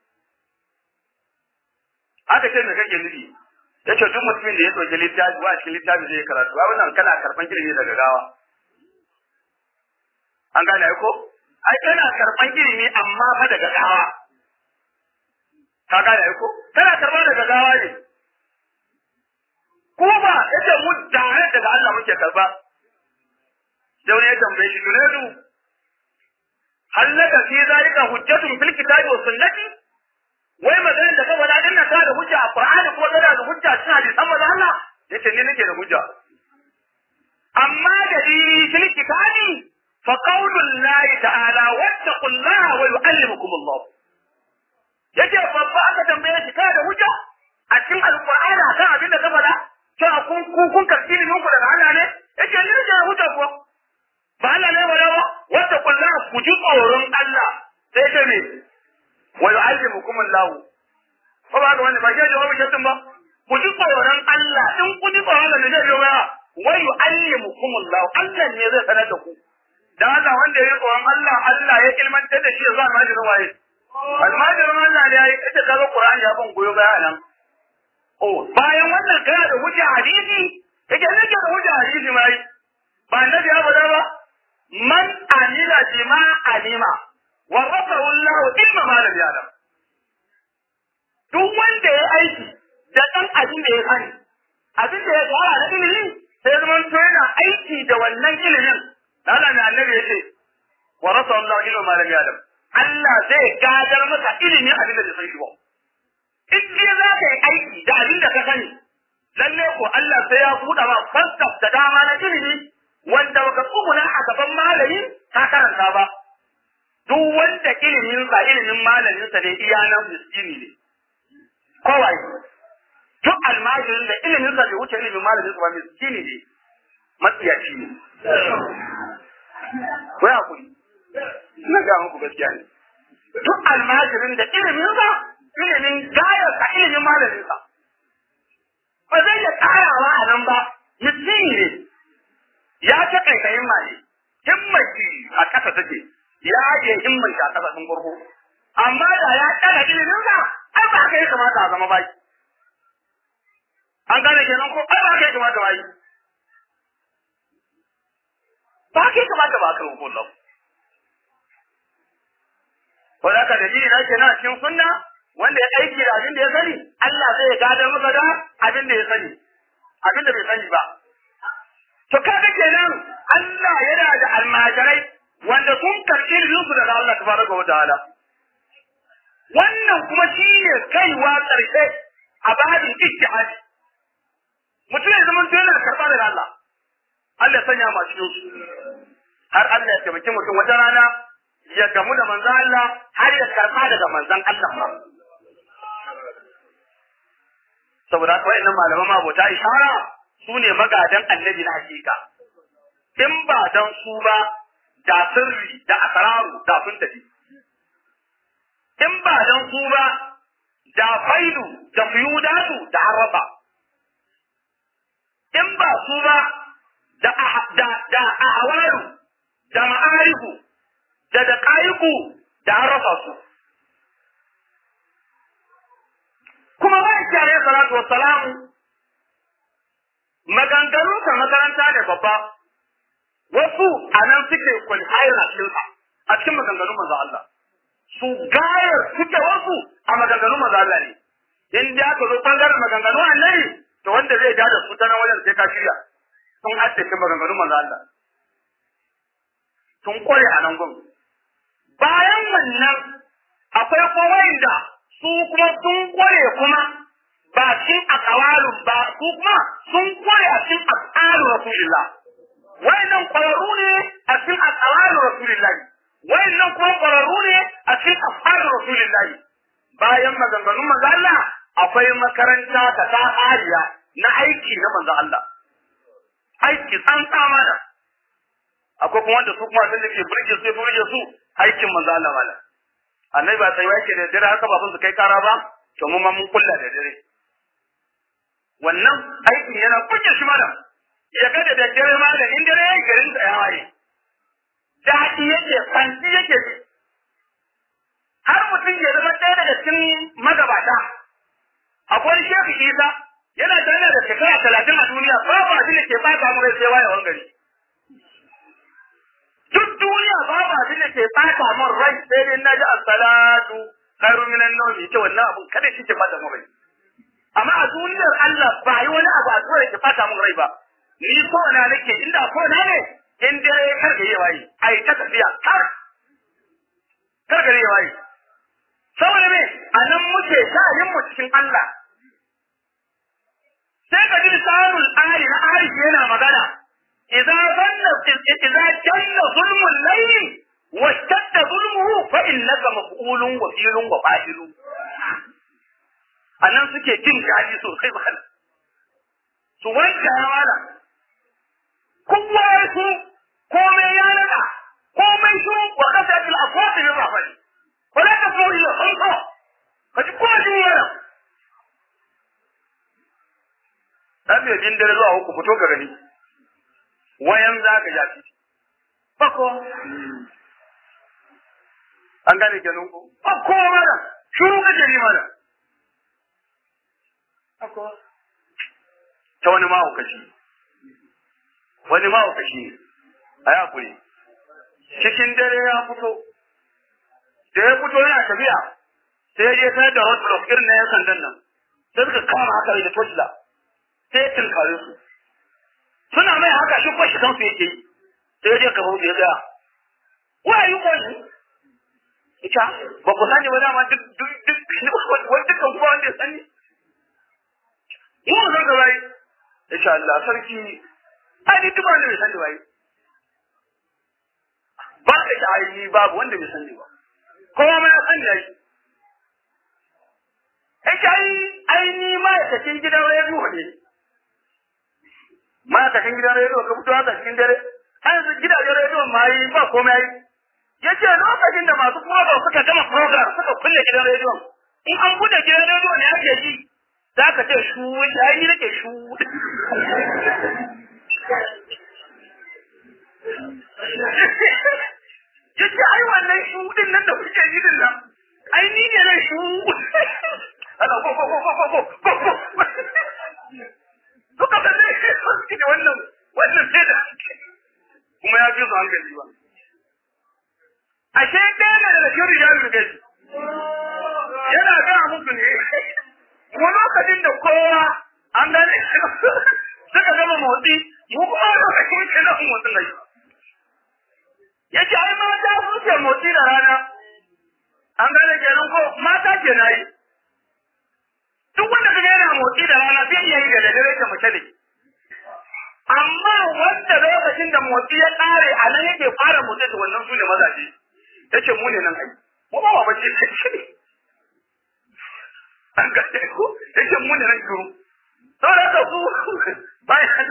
haka ce me kake nufi yace duk mutumin da ya ɗauki littafi wa cikin littafi zai karatu ba wannan kana karɓan ilimi daga gawa an gane ko ai kana karɓan ilimi amma fa daga gawa ka gane ko kana karɓa daga gawa ne ko ba yace mu dare daga Allah muke karɓa da wani ya tambaye shi Junaidu hallaka fi zalika hujjatun fil kitabi wa sunnati wai maganar da ka faɗa din nan da hujja a Qur'ani ko kana da hujja cikin hadisan manzo Allah yace ni nake da hujja amma da di fil kitabi fa qaulullahi ta'ala wattaqullaha wa yu'allimukum Allah yace babba aka tambaye shi kana da hujja a cikin alqur'ani akan abin da ka faɗa cewa kun kun kun karɓi ilimin ku daga Allah ne yace ni nake da hujja ko ba Allah ne ba ba wattaqullaha ku ji tsoron Allah sai ce me wa yu'allimukum Allah ko ba ga wanda ba ke jawabi ke ba ku ji tsoron Allah in ku ji tsoron Allah ne zai yi waya wa yu'allimukum Allah Allah ne zai sanar da ku da Allah wanda ya yi tsoron Allah Allah ya ilmantar da shi zuwa almajirin waye almajirin Allah ne ya yi ita kaga Qur'ani ya ban goyo baya nan oh bayan wannan kana da hujja hadisi kake nake da hujja hadisi mai ba annabi ya bada ba man amila bima alima warrafahu Allah ilma ma lam ya'lam duk wanda ya aiki da dan abin da ya sani abin da ya fara na ilimi sai zaman to yana aiki da wannan ilimin Allah mai annabi yace warrafahu Allah ilma ma lam ya'lam Allah zai gadar masa ilimi abin da bai san shi ba in dai za ka yi aiki da abin da ka sani lalle ko Allah sai ya buɗa ma fasaf da dama na ilimi wanda baka tsuguna a gaban malami ka karanta ba duk wanda ilimin sa ilimin malamin sa ne iya nan miskini ne kowai duk almajirin da ilimin sa bai wuce ilimin malamin sa ba miskini ne matsiyaci ne ko ya kuri ina ga muku gaskiya ne duk almajirin da ilimin sa ilimin gayar sa ilimin malamin sa ba zai iya karawa a nan ba miskini ne ya ta kaikayin maye himmaki a ƙasa take ya je himman shi a ƙasa sun gurgu amma da ya ƙara ilimin sa ai ba haka ya kamata a zama baki an gane kenan ko ai ba haka ya kamata ba yi ba kai kamata ba aka rukun lahu wanda ka dalili na kenan cikin sunna wanda ya aiki da abin da ya sani Allah zai gadar masa da abin da ya sani abin da bai sani ba to kaga kenan Allah yana da almajirai wanda sun karɓi iliminsu daga Allah tabaraka wa ta'ala wannan kuma shi ne kaiwa ƙarshe a babin ijtihadi mutum ya zama to yana karɓa daga Allah Allah ya sanya masu yin har Allah ya taimaki mutum wata rana ya gamu da manzon Allah har ya karɓa daga manzon Allah ma saboda haka wa'annan malaman mabota ishara su ne magadan annabi na hakika in ba dan su ba da sirri da asararu da sun tafi in ba dan su ba da faidu da fiyudatu da haraba in ba su ba da da da ahwaru da ma'arifu da da qaiku da haraba su kuma wani kiyare salatu wassalamu maganganun sa makaranta ne babba wasu a nan suke kwalifayar a cikin a cikin maganganun manzo Allah su gayar suke wasu a maganganun manzo Allah ne in da aka zo bangaren maganganun annabi to wanda zai ja da su ta nan wajen sai ka shirya sun haddace maganganun manzo Allah sun kware a nan gwamnati bayan wannan akwai kuma da su kuma sun kware kuma ba cikin akawalun ba su kuma sun kware a cikin af'alu rasulillah wayannan kwararru ne a cikin af'alu rasulillah wayannan kuma kwararru ne a cikin af'alu rasulillah bayan maganganun manzo Allah akwai makaranta ta ta'ariya na aiki na manzo Allah aiki san tsamana akwai kuma wanda su kuma sun da ke burge su burge su aikin manzo Allah malam annabi ba sai yake da dare haka ba sun su kai kara ba to mu ma mun kulla da dare wannan aikin yana kuke shi mana ya ga da daddare ma da in dare yayi garin da ya waye daɗi yake fanti yake ji har mutum ya zama ɗaya daga cikin magabata akwai shehu isa yana tare da shekara talatin a duniya babu abin da ke bata mu rai sai wayewan gari duk duniya babu abin da ke bata min rai sai dai na ji as-salatu khairu minan nawm ita wannan abun kada shi ke bata min rai amma a duniyar Allah ba yi wani abu a zuwa da ke bata min rai ba ni ko na nake inda ko na ne in dare kar ga yayi ai ta tafiya kar kar ga yayi saboda me anan muke yin mu cikin Allah sai ka ji sarul ari na ari yana magana idza zanna idza janna zulmul layli washtadda zulmuhu fa innaka maf'ulun wa filun wa fa'ilun anan suke jin daɗi sosai ba su wanke wala kowa ya su komai ya nada komai su wa kasa til afwati bi rahmani wala ka so ila khalqa kaji ko ji yana dan me din dare zuwa uku fito ka gani wayan za ka yafi bako an gane kenan ko bako mara shuru ka jeri mara bako ta wani mahaukaci wani mahaukaci a ya kuri cikin dare ya fito da ya fito yana tafiya sai ya je ta da roadblock irin na yan sandan nan sai suka kama haka da tosila sai ya tinkare su suna mai haka shi kwashi kansu yake yi sai ya je gaba ya ga wa yi kwani ita ba ku sani ba dama duk duk duk wani dukkan kuma wanda ya sani yi mu zan gaba yi insha Allah sarki ai ni duk wanda bai sani ba yi ba ka ta ai babu wanda bai sani ba kowa ma ya sani yayi ita ai ai ni ma'aikacin gidan rediyo ne ma'aikacin gidan rediyo ka fito haka cikin dare har yanzu gidajen rediyon ma yi ba komai yi ya ce lokacin da masu program suka gama program suka kulle gidan rediyon in an bude gidan rediyo ne ake ji za ka ce shu ya yi nake shu ya ce ai wannan shu din nan da kuke yi din nan ai ni ne nan shu ana ko ko ko ko ko ko ko suka ga ne suke da wannan wannan sai da kuma ya fi su hankali ba ashe ɗaya ne daga cikin rijalul gaji yana ga musu ne mu lokacin da kowa an gane suka gama motsi mu kuma lokacin muke nan motsin nan yace ai mata sun ce motsi da rana an gane kenan ko mata ke na yi duk wanda kaga yana motsi da rana zai iya yi da dare ta mace ne amma wanda lokacin da motsi ya ƙare a nan yake fara motsi da wannan su ne mazaje yace mu ne nan ai mu ba ba bace an gane ko yace mu ne nan shiru saboda ka ku bayan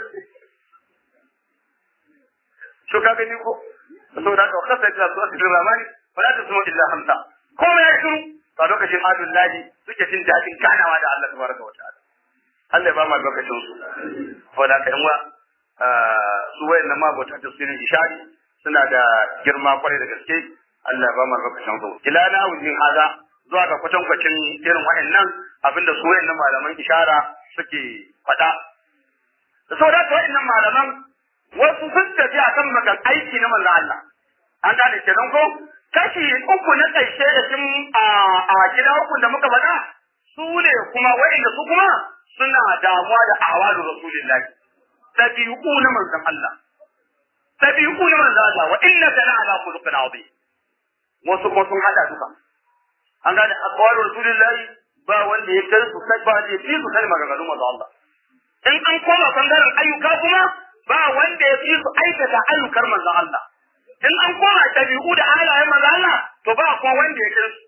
to ka gani ko saboda ka kasa ta su asirin ramani wala ta suma illa hamsa komai ya shiru a lokacin adun lahi suke jin daɗin ganawa da Allah tabaraka wa ta'ala Allah ya ba mu lokacin su saboda ka yanwa su wayannan mabota tafsirin ishari suna da girma kwarai da gaske Allah ya ba mu lokacin su ila na wujin haza zuwa ga kwatankwacin irin wayannan abinda su wayannan malaman ishara suke faɗa da saboda ka wayannan malaman wasu sun tafi akan magan aiki na manzo Allah an gane kenan ko kashi uku na ƙarshe da sun a gida uku da muka faɗa su ne kuma wa'inda su kuma suna damuwa da awalu rasulillahi tabi'u na manzon Allah tabi'u na manzon Allah wa innaka la ala khuluqin azim wasu kuma sun hada duka an gane aqwalu rasulillahi ba wanda ya kai su sai ba wanda ya fi su kai maganganun manzon Allah in an koma bangaren ayyuka kuma ba wanda ya fi su aikata ayyukar manzon Allah in an koma ɗabi'u da halayen maza Allah to ba kuma wanda ya kai su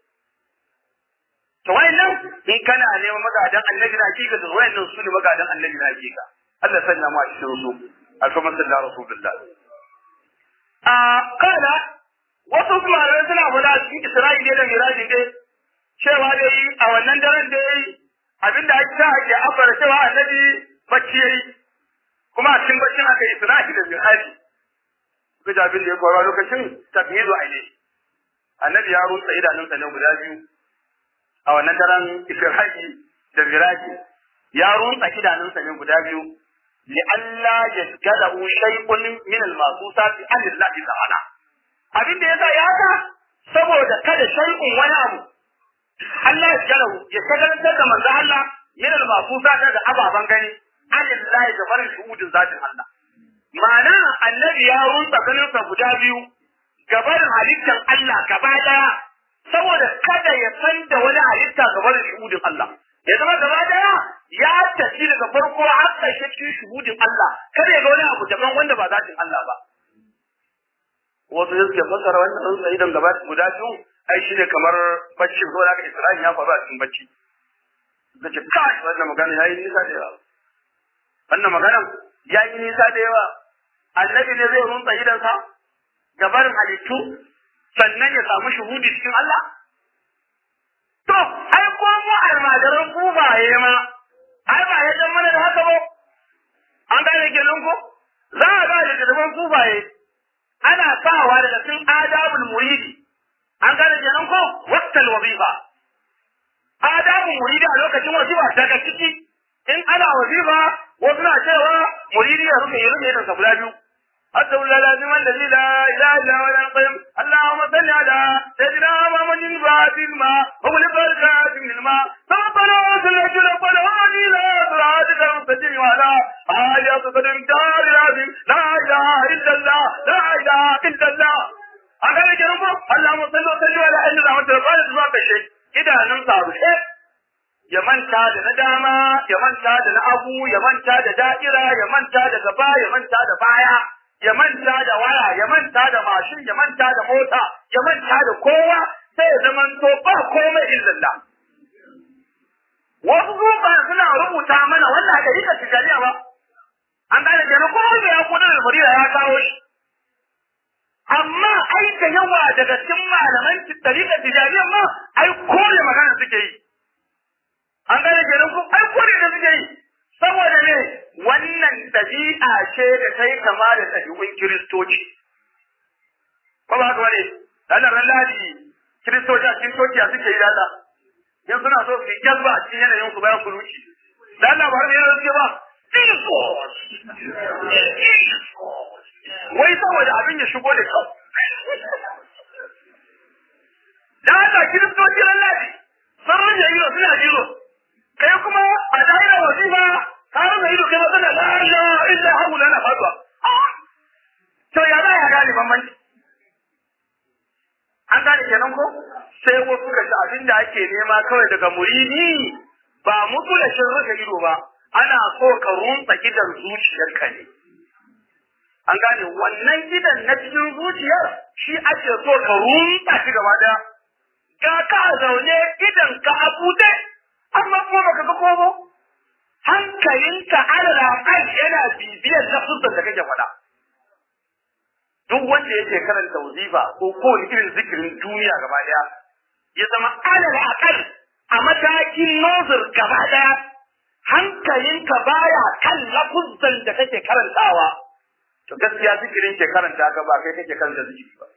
to wayannan in kana neman magadan annabi na hakika to wayannan su ne magadan annabi na hakika Allah sanya mu a cikin su alfaman sallallahu rasulullah a kana wasu malamai suna faɗa a cikin Isra'ila da Miraji dai cewa dai a wannan daren dai abinda ake sa ake afara cewa annabi bacci yayi kuma a cikin baccin aka yi Isra'ila da Miraji ga abin da ya faru lokacin tafhizu aile annabi ya rusa idanunsa ne guda biyu a wannan daren isra'i da miraji ya rusa idanunsa ne guda biyu li alla yajgalahu shay'un min al-masusat an Allah ta'ala abin da yasa ya haka saboda kada shay'un wani abu Allah ya galahu ya shagaltar da manzo Allah min al-masusat da ababan gani an Allah da barin shuhudin zatin Allah Ma'ana annabi ya rusa ganinsa guda biyu gabarin halittar Allah gaba daya saboda kada ya san da wani halitta gabarin shuhudin Allah. Ya zama gaba daya ya tafi daga farko har ƙarshe cikin shuhudin Allah kada ya ga wani abu daban wanda ba zatin Allah ba. Wasu da suke fassara wannan sun sai idan gaba guda biyu ai shi ne kamar bacci ko da Isra'il ya faru a cikin bacci. Suka ce kai wannan magana yayi nisa da yawa. Wannan maganan ya yi nisa da yawa annabi ne zai runta idansa gabarin halittu sannan ya samu shuhudi cikin Allah? To, ai ko mu almajiran kufaye ma, ai ba ya dan mana da haka ba, an gane kenan ko? Za a ga littattafan kufaye, ana sawa daga cikin adabul muridi, an gane kenan ko? Waktal wazifa. Adabul muridi a lokacin wazifa daga ciki, in ana wazifa wasu na cewa muridi ya rufe ya rufe da guda biyu hatta wala lazim allazi la ilaha illa huwa al-qayyum allahumma salli ala sayyidina muhammadin fatil ma wa li barakatin lil ma rabbana salli ala qala hadi la siratika al-mustaqim wa ala alihi qadam dar azim la ilaha illa allah la ilaha illa allah aka ne kenan ko allahumma salli wa sallim ala inna rahmatul rabbil zuwa kashe idanun sa rushe ya manta da na dama, ya manta da na abu, ya manta da da'ira, ya manta da gaba, ya manta da baya, ya manta da waya, ya manta da mashin, ya manta da mota, ya manta da kowa, sai ya zamanto ba komai illallah. Wasu zuba suna rubuta mana wannan da rika tijariya ba. An gane da na kowa da ya kudu da farida ya kawo shi. Amma ai da yawa daga cikin malaman tarika tijariya ma ai kore magana suke yi. an gane kenan ko ai kore da suke yi saboda ne wannan dabi'a ce da ta yi kama da ɗabi'un kiristoci ko ba haka bane Allah ran ladi kiristoci a cikin coci a suke yi dada yan suna so su yi jazba a cikin yanayin su bayan kuluci da Allah ba har yana suke ba Jesus wai saboda abin ya shigo da kyau da haka kiristoci lallabi sun rage ido suna jiro kai kuma a daira wasifa ka rage ido kai matsala la ilaha illa haula na faduwa to ya za ya gane bambanci an gane kenan ko sai wasu suka ji abin da ake nema kawai daga muridi ba mutu da shin rufe ido ba ana so ka runtsa gidan zuciyarka ne an gane wannan gidan na cikin zuciyar shi ake so ka runtsa shi gaba daya ga ka zaune idan ka abude amma kuma baka ga komo hankalinka alal kan yana bibiyar lafuzan da kake faɗa duk wanda yake karanta wazifa ko kowane irin zikirin duniya gaba daya ya zama alal akal a matakin nozir gaba daya hankalinka baya kan lafuzan da kake karantawa to gaskiya zikirin ke karanta ka ba kai kake karanta zikiri ba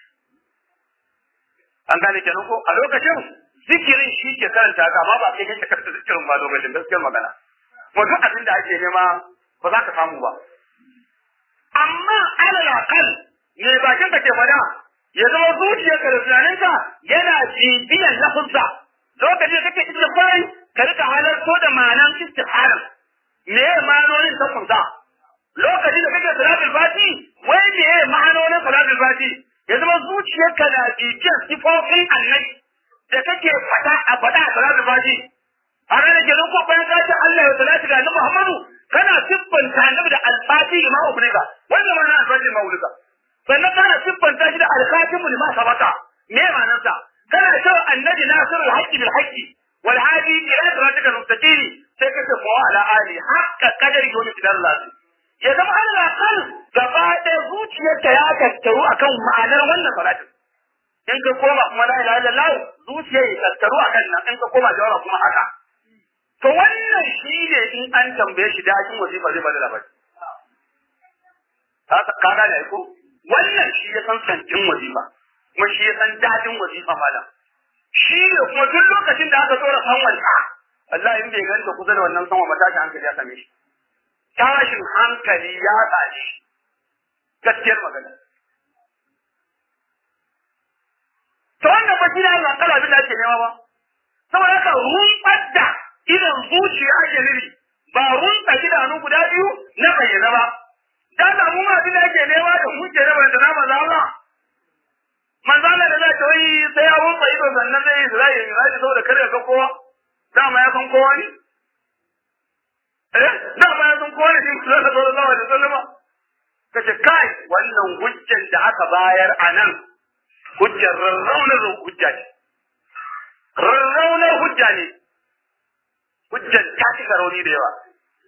an gane kenan ko a lokacin zikirin shi ke karanta ka amma ba kai kake karanta zikirin ba lokacin gaskiyar magana kuma duk abin da ake nema ba za ka samu ba amma alal akal me bakin ka ke fada ya zama zuciyarka da tunaninka yana bibiyan lafuzza lokacin da kake istighfari ka rika halarto da ma'anan istighfarin me ma'anonin ta kunta lokacin da kake salatul fati wai me ma'anonin salatul fati ya zama zuciyarka na bibiyan sifofin annabi da kake fada a fada a salatul fati a ranar kenan ko bayan ka ce Allah ya salatu ga annabi Muhammadu kana siffanta annabi da alfati ma ubrika wannan ma'ana alfati ma ubrika sannan kana siffanta shi da alkhatimu lima sabaka me ma'anarsa kana cewa annabi nasirul haqqi bil haqqi wal hadi ila siratikal mustaqim sai kace fa ala ali haqqa qadari yawmi tidallah ya zama Allah kan gaba da zuciyarka ya tattaru akan ma'anar wannan salatin in ka koma kuma la ilaha illallah zuciyar ya tattaru akan nan in ka koma jawaba kuma haka to wannan shi ne in an tambaye shi dajin wazifa zai bada labari ka gane ko wannan shi ya san santin wazifa kuma shi ya san dadin wazifa malam shi ne kuma duk lokacin da aka tsora sanwan ta Allah in bai ganta kusa da wannan sanwa matashi hankali ya same shi tashin hankali ya tashi gaskiyar magana to wannan ba shi ne Allah kala abin da ake nema ba saboda haka rumfar da idan zuciya ake nufi ba rumfa idanu guda biyu na bayyana ba dan da mu ma abin da ake nema da mu ke raba da na maza Allah manzo Allah da zai tayi sai ya rumfa ido sannan zai zai yi zai saboda kare ga kowa dama ya san kowa ne eh dama ya san kowa ne shi sallallahu alaihi wasallam kace kai wannan hujjar da aka bayar a nan hujjar rarraunar hujja ne rarraunar hujja ne hujjar ta cika rauni da yawa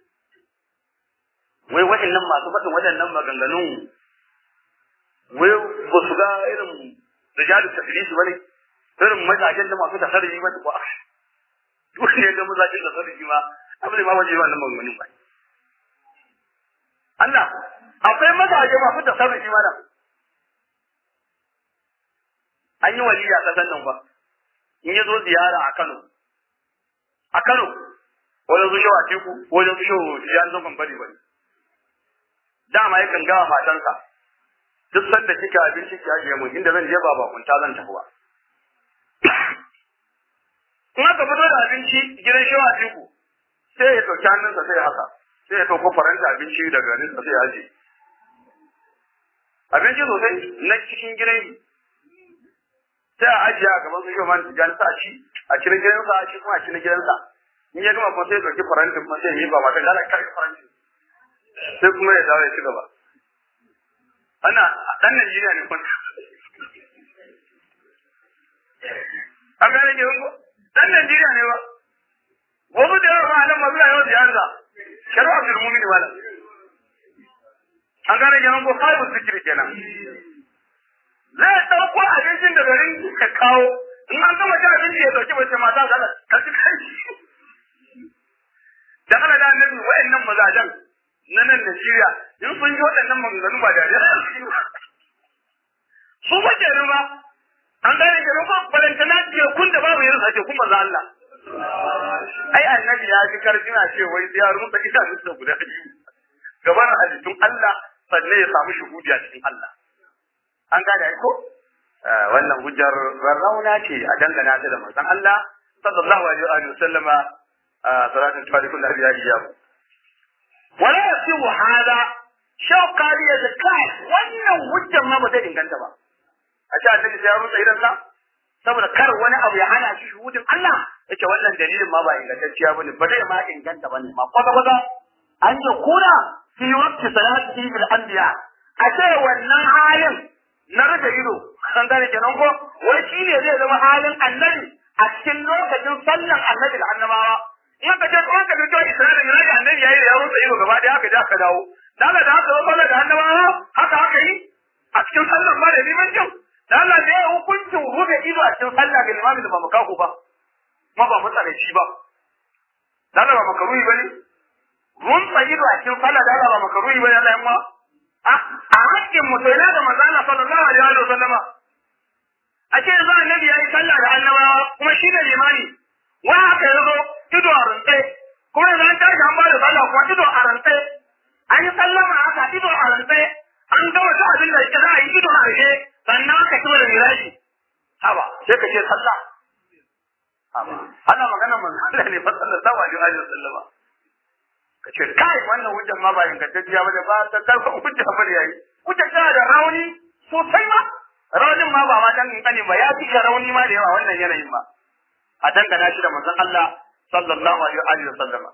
wai waɗannan masu faɗin waɗannan maganganun wai ba su ga irin rijalu tafilisi bane irin mazajen da masu tasarrufi ba ba duk ne ga mazajen tasarrufi ma abin ma waje ba nan maganganun ba Allah akwai mazaje masu tasarrufi ma nan an yi waliya kasan nan ba in ya zo ziyara a Kano a Kano wajen su shawa teku wajen su shawa ya zo ban bari bari dama yakan gawa matansa duk sanda kika abinci ki ajiye mu inda zan je ba bakunta zan tafi ba in aka fito da abinci gidan shawa teku sai ya ɗauki hannunsa sai ya haka sai ya ɗauko faranta abinci daga nesa sai ya ajiye abinci sosai na cikin gidan sai a ajiye a gaban su shi man tijani sa ci a cikin gidansa a ci kuma a cikin gidansa in ya gama kuma sai ya ɗauki faranti kuma sai ya yi ba mata gala karki faranti sai kuma ya dawo ya ci gaba ana ɗan Najeriya ne kuma an gane ke ko ɗan Najeriya ne ba wasu da yawa ma nan masu yawan ziyarta shari'a bil mu'mini wala an gane ke ko kai zikiri kenan zai ɗauko abincin da garin ka kawo in an gama cin abinci ya ɗauki mace mata da ka ci kai da kana da annabi wa'annan mazajen na nan Najeriya in sun ji waɗannan maganganu ba da su ba ke ba an gane ke ba balantana ce kun da babu yin sake kun maza Allah ai annabi ya ji karfina ce wai ya rumsa idanun da guda biyu gaban halittun Allah sannan ya samu shuhudi a cikin Allah an gane ai ko wannan hujjar rarrauna ce a dangana ta da manzon Allah sallallahu alaihi wa sallama salatin tarikul anbiya iyahu wala yasihu hada shaukari ya kai wannan hujjar ma ba zai inganta ba a ce annabi sai ya rusa idan sa saboda kar wani abu ya hana shi shuhudin Allah yace wannan dalilin ma ba ingantacciya bane ba zai ma inganta bane ma kwata kwata an yi kuna fi waqti salati bil anbiya a ce wannan halin na rufe ido an gane kenan ko wai shi ne zai zama halin annabi a cikin lokacin sallan annabi da annabawa in ka ce kawai ka fito Isra'ila ne da annabi yayi ya rufe ido gaba daya haka da aka dawo daga da haka sallan da annabawa haka haka yi a cikin sallan ma da liman jin da Allah ne ya hukuncin rufe ido a cikin sallah ga limami da ba makaku ba ma ba matsalaci ba da Allah ba makaruhi bane rumfa ido a cikin sallah da Allah ba makaruhi bane Allah yamma a hakkin mu sai da manzo Allah sallallahu alaihi wa sallama a ce yanzu annabi yayi sallah da annabawa kuma shi ne limani wa haka yazo ido a rantse kuma yanzu an tashi an ba da sallah kuma ido a rantse an yi sallama haka ido a rantse an ga wata abin da za a yi ido a rantse sannan aka ci da miraji haba sai ka ce sallah haba ana magana manzo Allah ne fa sallallahu alaihi wa sallama ka ce kai wannan hujjar ma ba ingantacciya ba da ba ta karfin hujja ba da yayi hujjar tana da rauni sosai ma raunin ma ba ma dan kankani ba ya fi rauni ma da yawa wannan yanayin ma a dangana shi da manzon Allah sallallahu alaihi wa sallama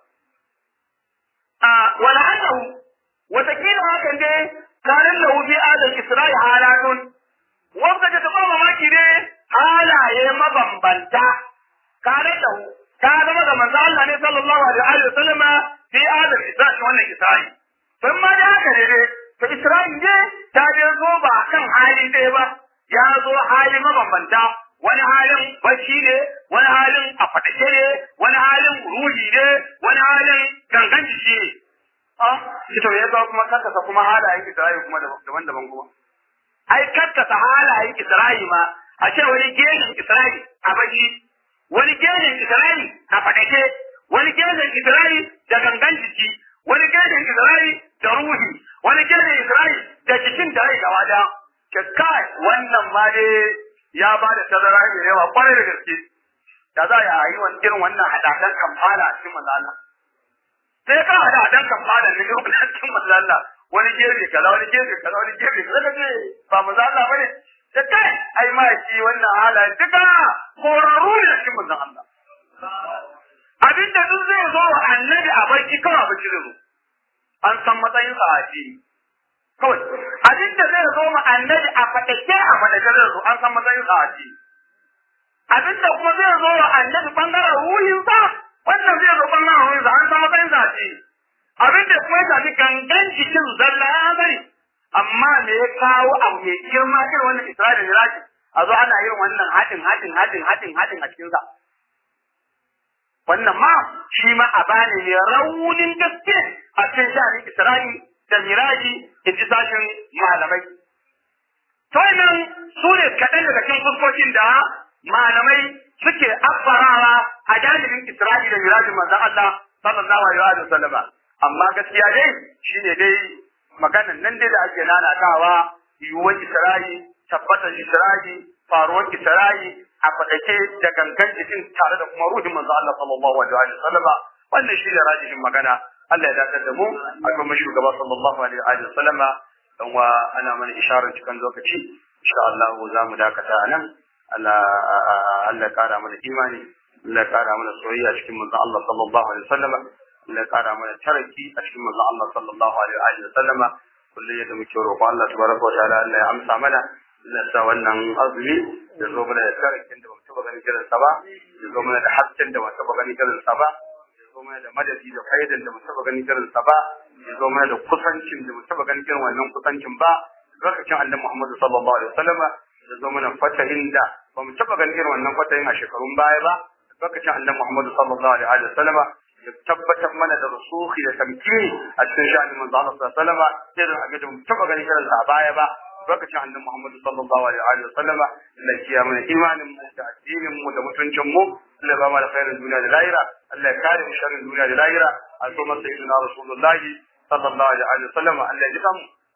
a wala annahu watakila hakan dai kanin lahu fi adal isra'i halatun wanda ta taɓa mamaki ne halaye mabambanta kare lahu ka zama da manzo Allah ne sallallahu alaihi wa sallama fi adal isra'i wannan isra'i ban ma da haka ne dai to isra'i ne ta je zo ba kan hali ɗaya ba ya zo hali mabambanta wani halin bacci ne wani halin a fadake ne wani halin ruhi ne wani halin gangan jiki ne ah shi to ya zo kuma kankasa kuma halayen isra'i kuma daban-daban kuma ai kankasa halayen isra'i ma a ce wani genin isra'i a baki wani genin isra'i a fadake wani genin isra'i da gangan jiki wani genin isra'i da ruhi wani genin isra'i da jikin da rai gaba daya kai wannan ma dai ya ba da tazara mai yawa kwarai da gaske da za a yi wani irin wannan hadadan kamfana a cikin manzo sai ka hadadan kamfana ne yau na cikin manzo wani gefe kaza wani gefe kaza wani gefe kaza kace ba manzo Allah bane da kai ai ma shi wannan halaye duka korarru ne cikin manzo Allah abinda duk zai zo wa annabi a barci kawai ba zai zo an san matsayin sa a fili kawai abin da zai zo ma annabi a fadake a fadake zai zo an san matsayin sa a fili abin da kuma zai zo wa annabi bangaren ruhin sa wannan zai zo bangaren ruhin sa an san matsayin sa a fili abin da kuma ya shafi gangan jikin zalla ya bari amma me ya kawo abu mai girma irin wannan Isra'ila Miraji a zo ana yin wannan haɗin haɗin haɗin haɗin haɗin a cikin sa wannan ma shi ma a bane ne raunin gaske a cikin sha'anin Isra'i da Miraji in ji sashin malamai. To nan su ne kaɗan daga cikin fuskokin da malamai suke abbarawa a jami'in Isra'i da Mirajin manzon Allah sallallahu alaihi wa sallama. Amma gaskiya dai shine dai maganan nan dai da ake nanatawa yiwuwar Isra'i, tabbatar Isra'i, faruwar Isra'i, a faɗake da gangan jikin tare da kuma ruhin manzo Allah sallallahu alaihi wa sallama wannan shi ne rajihin magana Allah ya dakatar da mu a kuma shugaba sallallahu alaihi wa sallama dan wa ana mana isharar cikin lokaci insha Allah za mu dakata a nan Allah Allah ya kara mana imani Allah ya kara mana soyayya cikin manzo Allah sallallahu alaihi wa sallama Allah ya kara mana taraki a cikin manzo Allah sallallahu alaihi wa sallama kullum yadda muke roƙo Allah tabaraka wa ta'ala Allah ya amsa mana Allah sa wannan azumi ya zo mana da tarakin da ba mu taɓa ganin irinsa ba ya zo mana da hasken da ba mu taɓa ganin irinsa ba ya zo mana da madadi da faidan da mu taɓa ganin irinsa ba ya zo mana da kusancin da mu taɓa ganin irin wannan kusancin ba lokacin annabi Muhammad sallallahu alaihi wasallama ya zo mana fatahin da ba mu taɓa ganin irin wannan fatahin a shekarun baya ba lokacin annabi Muhammad sallallahu alaihi wasallama ya tabbatar mana da rusuhi da tamkini a cikin sha'anin manzo Allah sallallahu alaihi wasallama irin abin da mu taɓa ganin irinsa a baya ba lokacin annabi Muhammad sallallahu alaihi wa sallama Allah ya kiyaye mana imanin mu da addinin mu da mutuncin mu Allah ya ba mu da khairin duniya da lahira Allah ya kare mu sharrin duniya da lahira a so masa sayyidina rasulullahi sallallahu alaihi wa sallama Allah ya jika mu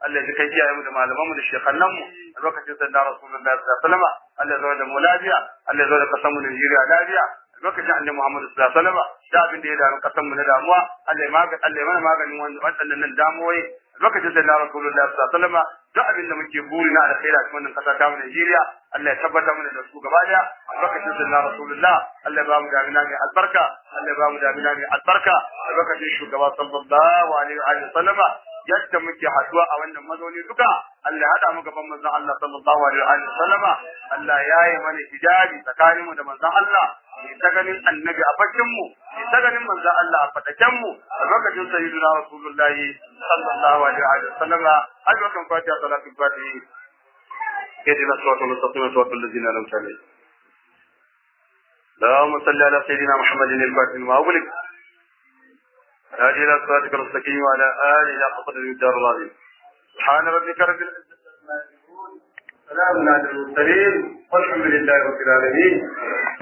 Allah ya kai iyayen mu da malaman mu da shekhannan mu lokacin sanda Rasulullahi sallallahu alaihi wasallam Allah ya zo da mu lafiya Allah ya zo da kasan mu Najeriya lafiya lokacin annabi Muhammad sallallahu alaihi wasallam da abin da ya damu kasan mu na damuwa Allah ya magani Allah ya mana maganin wannan nan damuwoyi lokacin sanda Rasulullahi sallallahu alaihi wasallam duk abin da muke buri na alkhairi a cikin wannan kasa ta mu Najeriya Allah ya tabbata mana da su gaba daya lokacin sanda Rasulullah Allah ya ba mu damina mai albarka Allah ya ba mu damina mai albarka lokacin shugaba sallallahu alaihi wa sallama yadda muke haduwa a wannan mazauni duka Allah ya hada mu gaban manzon Allah sallallahu alaihi wa sallama Allah ya yi mana hijabi tsakanin mu da manzon Allah mai ta ganin annabi a bakin mu mai ta ganin manzon Allah a fadaken mu a lokacin sayyidina rasulullahi sallallahu alaihi wa sallama a lokacin fatiha salatul fatihi اهدنا الصراط المستقيم صراط الذين انعمت عليهم اللهم صل على سيدنا محمد الفاتح لما أغلق هذه إلى صراطك المستقيم وعلى آله إلى قدر الدار العظيم سبحان ربك رب العزة عما يصفون سلام على المرسلين والحمد لله رب العالمين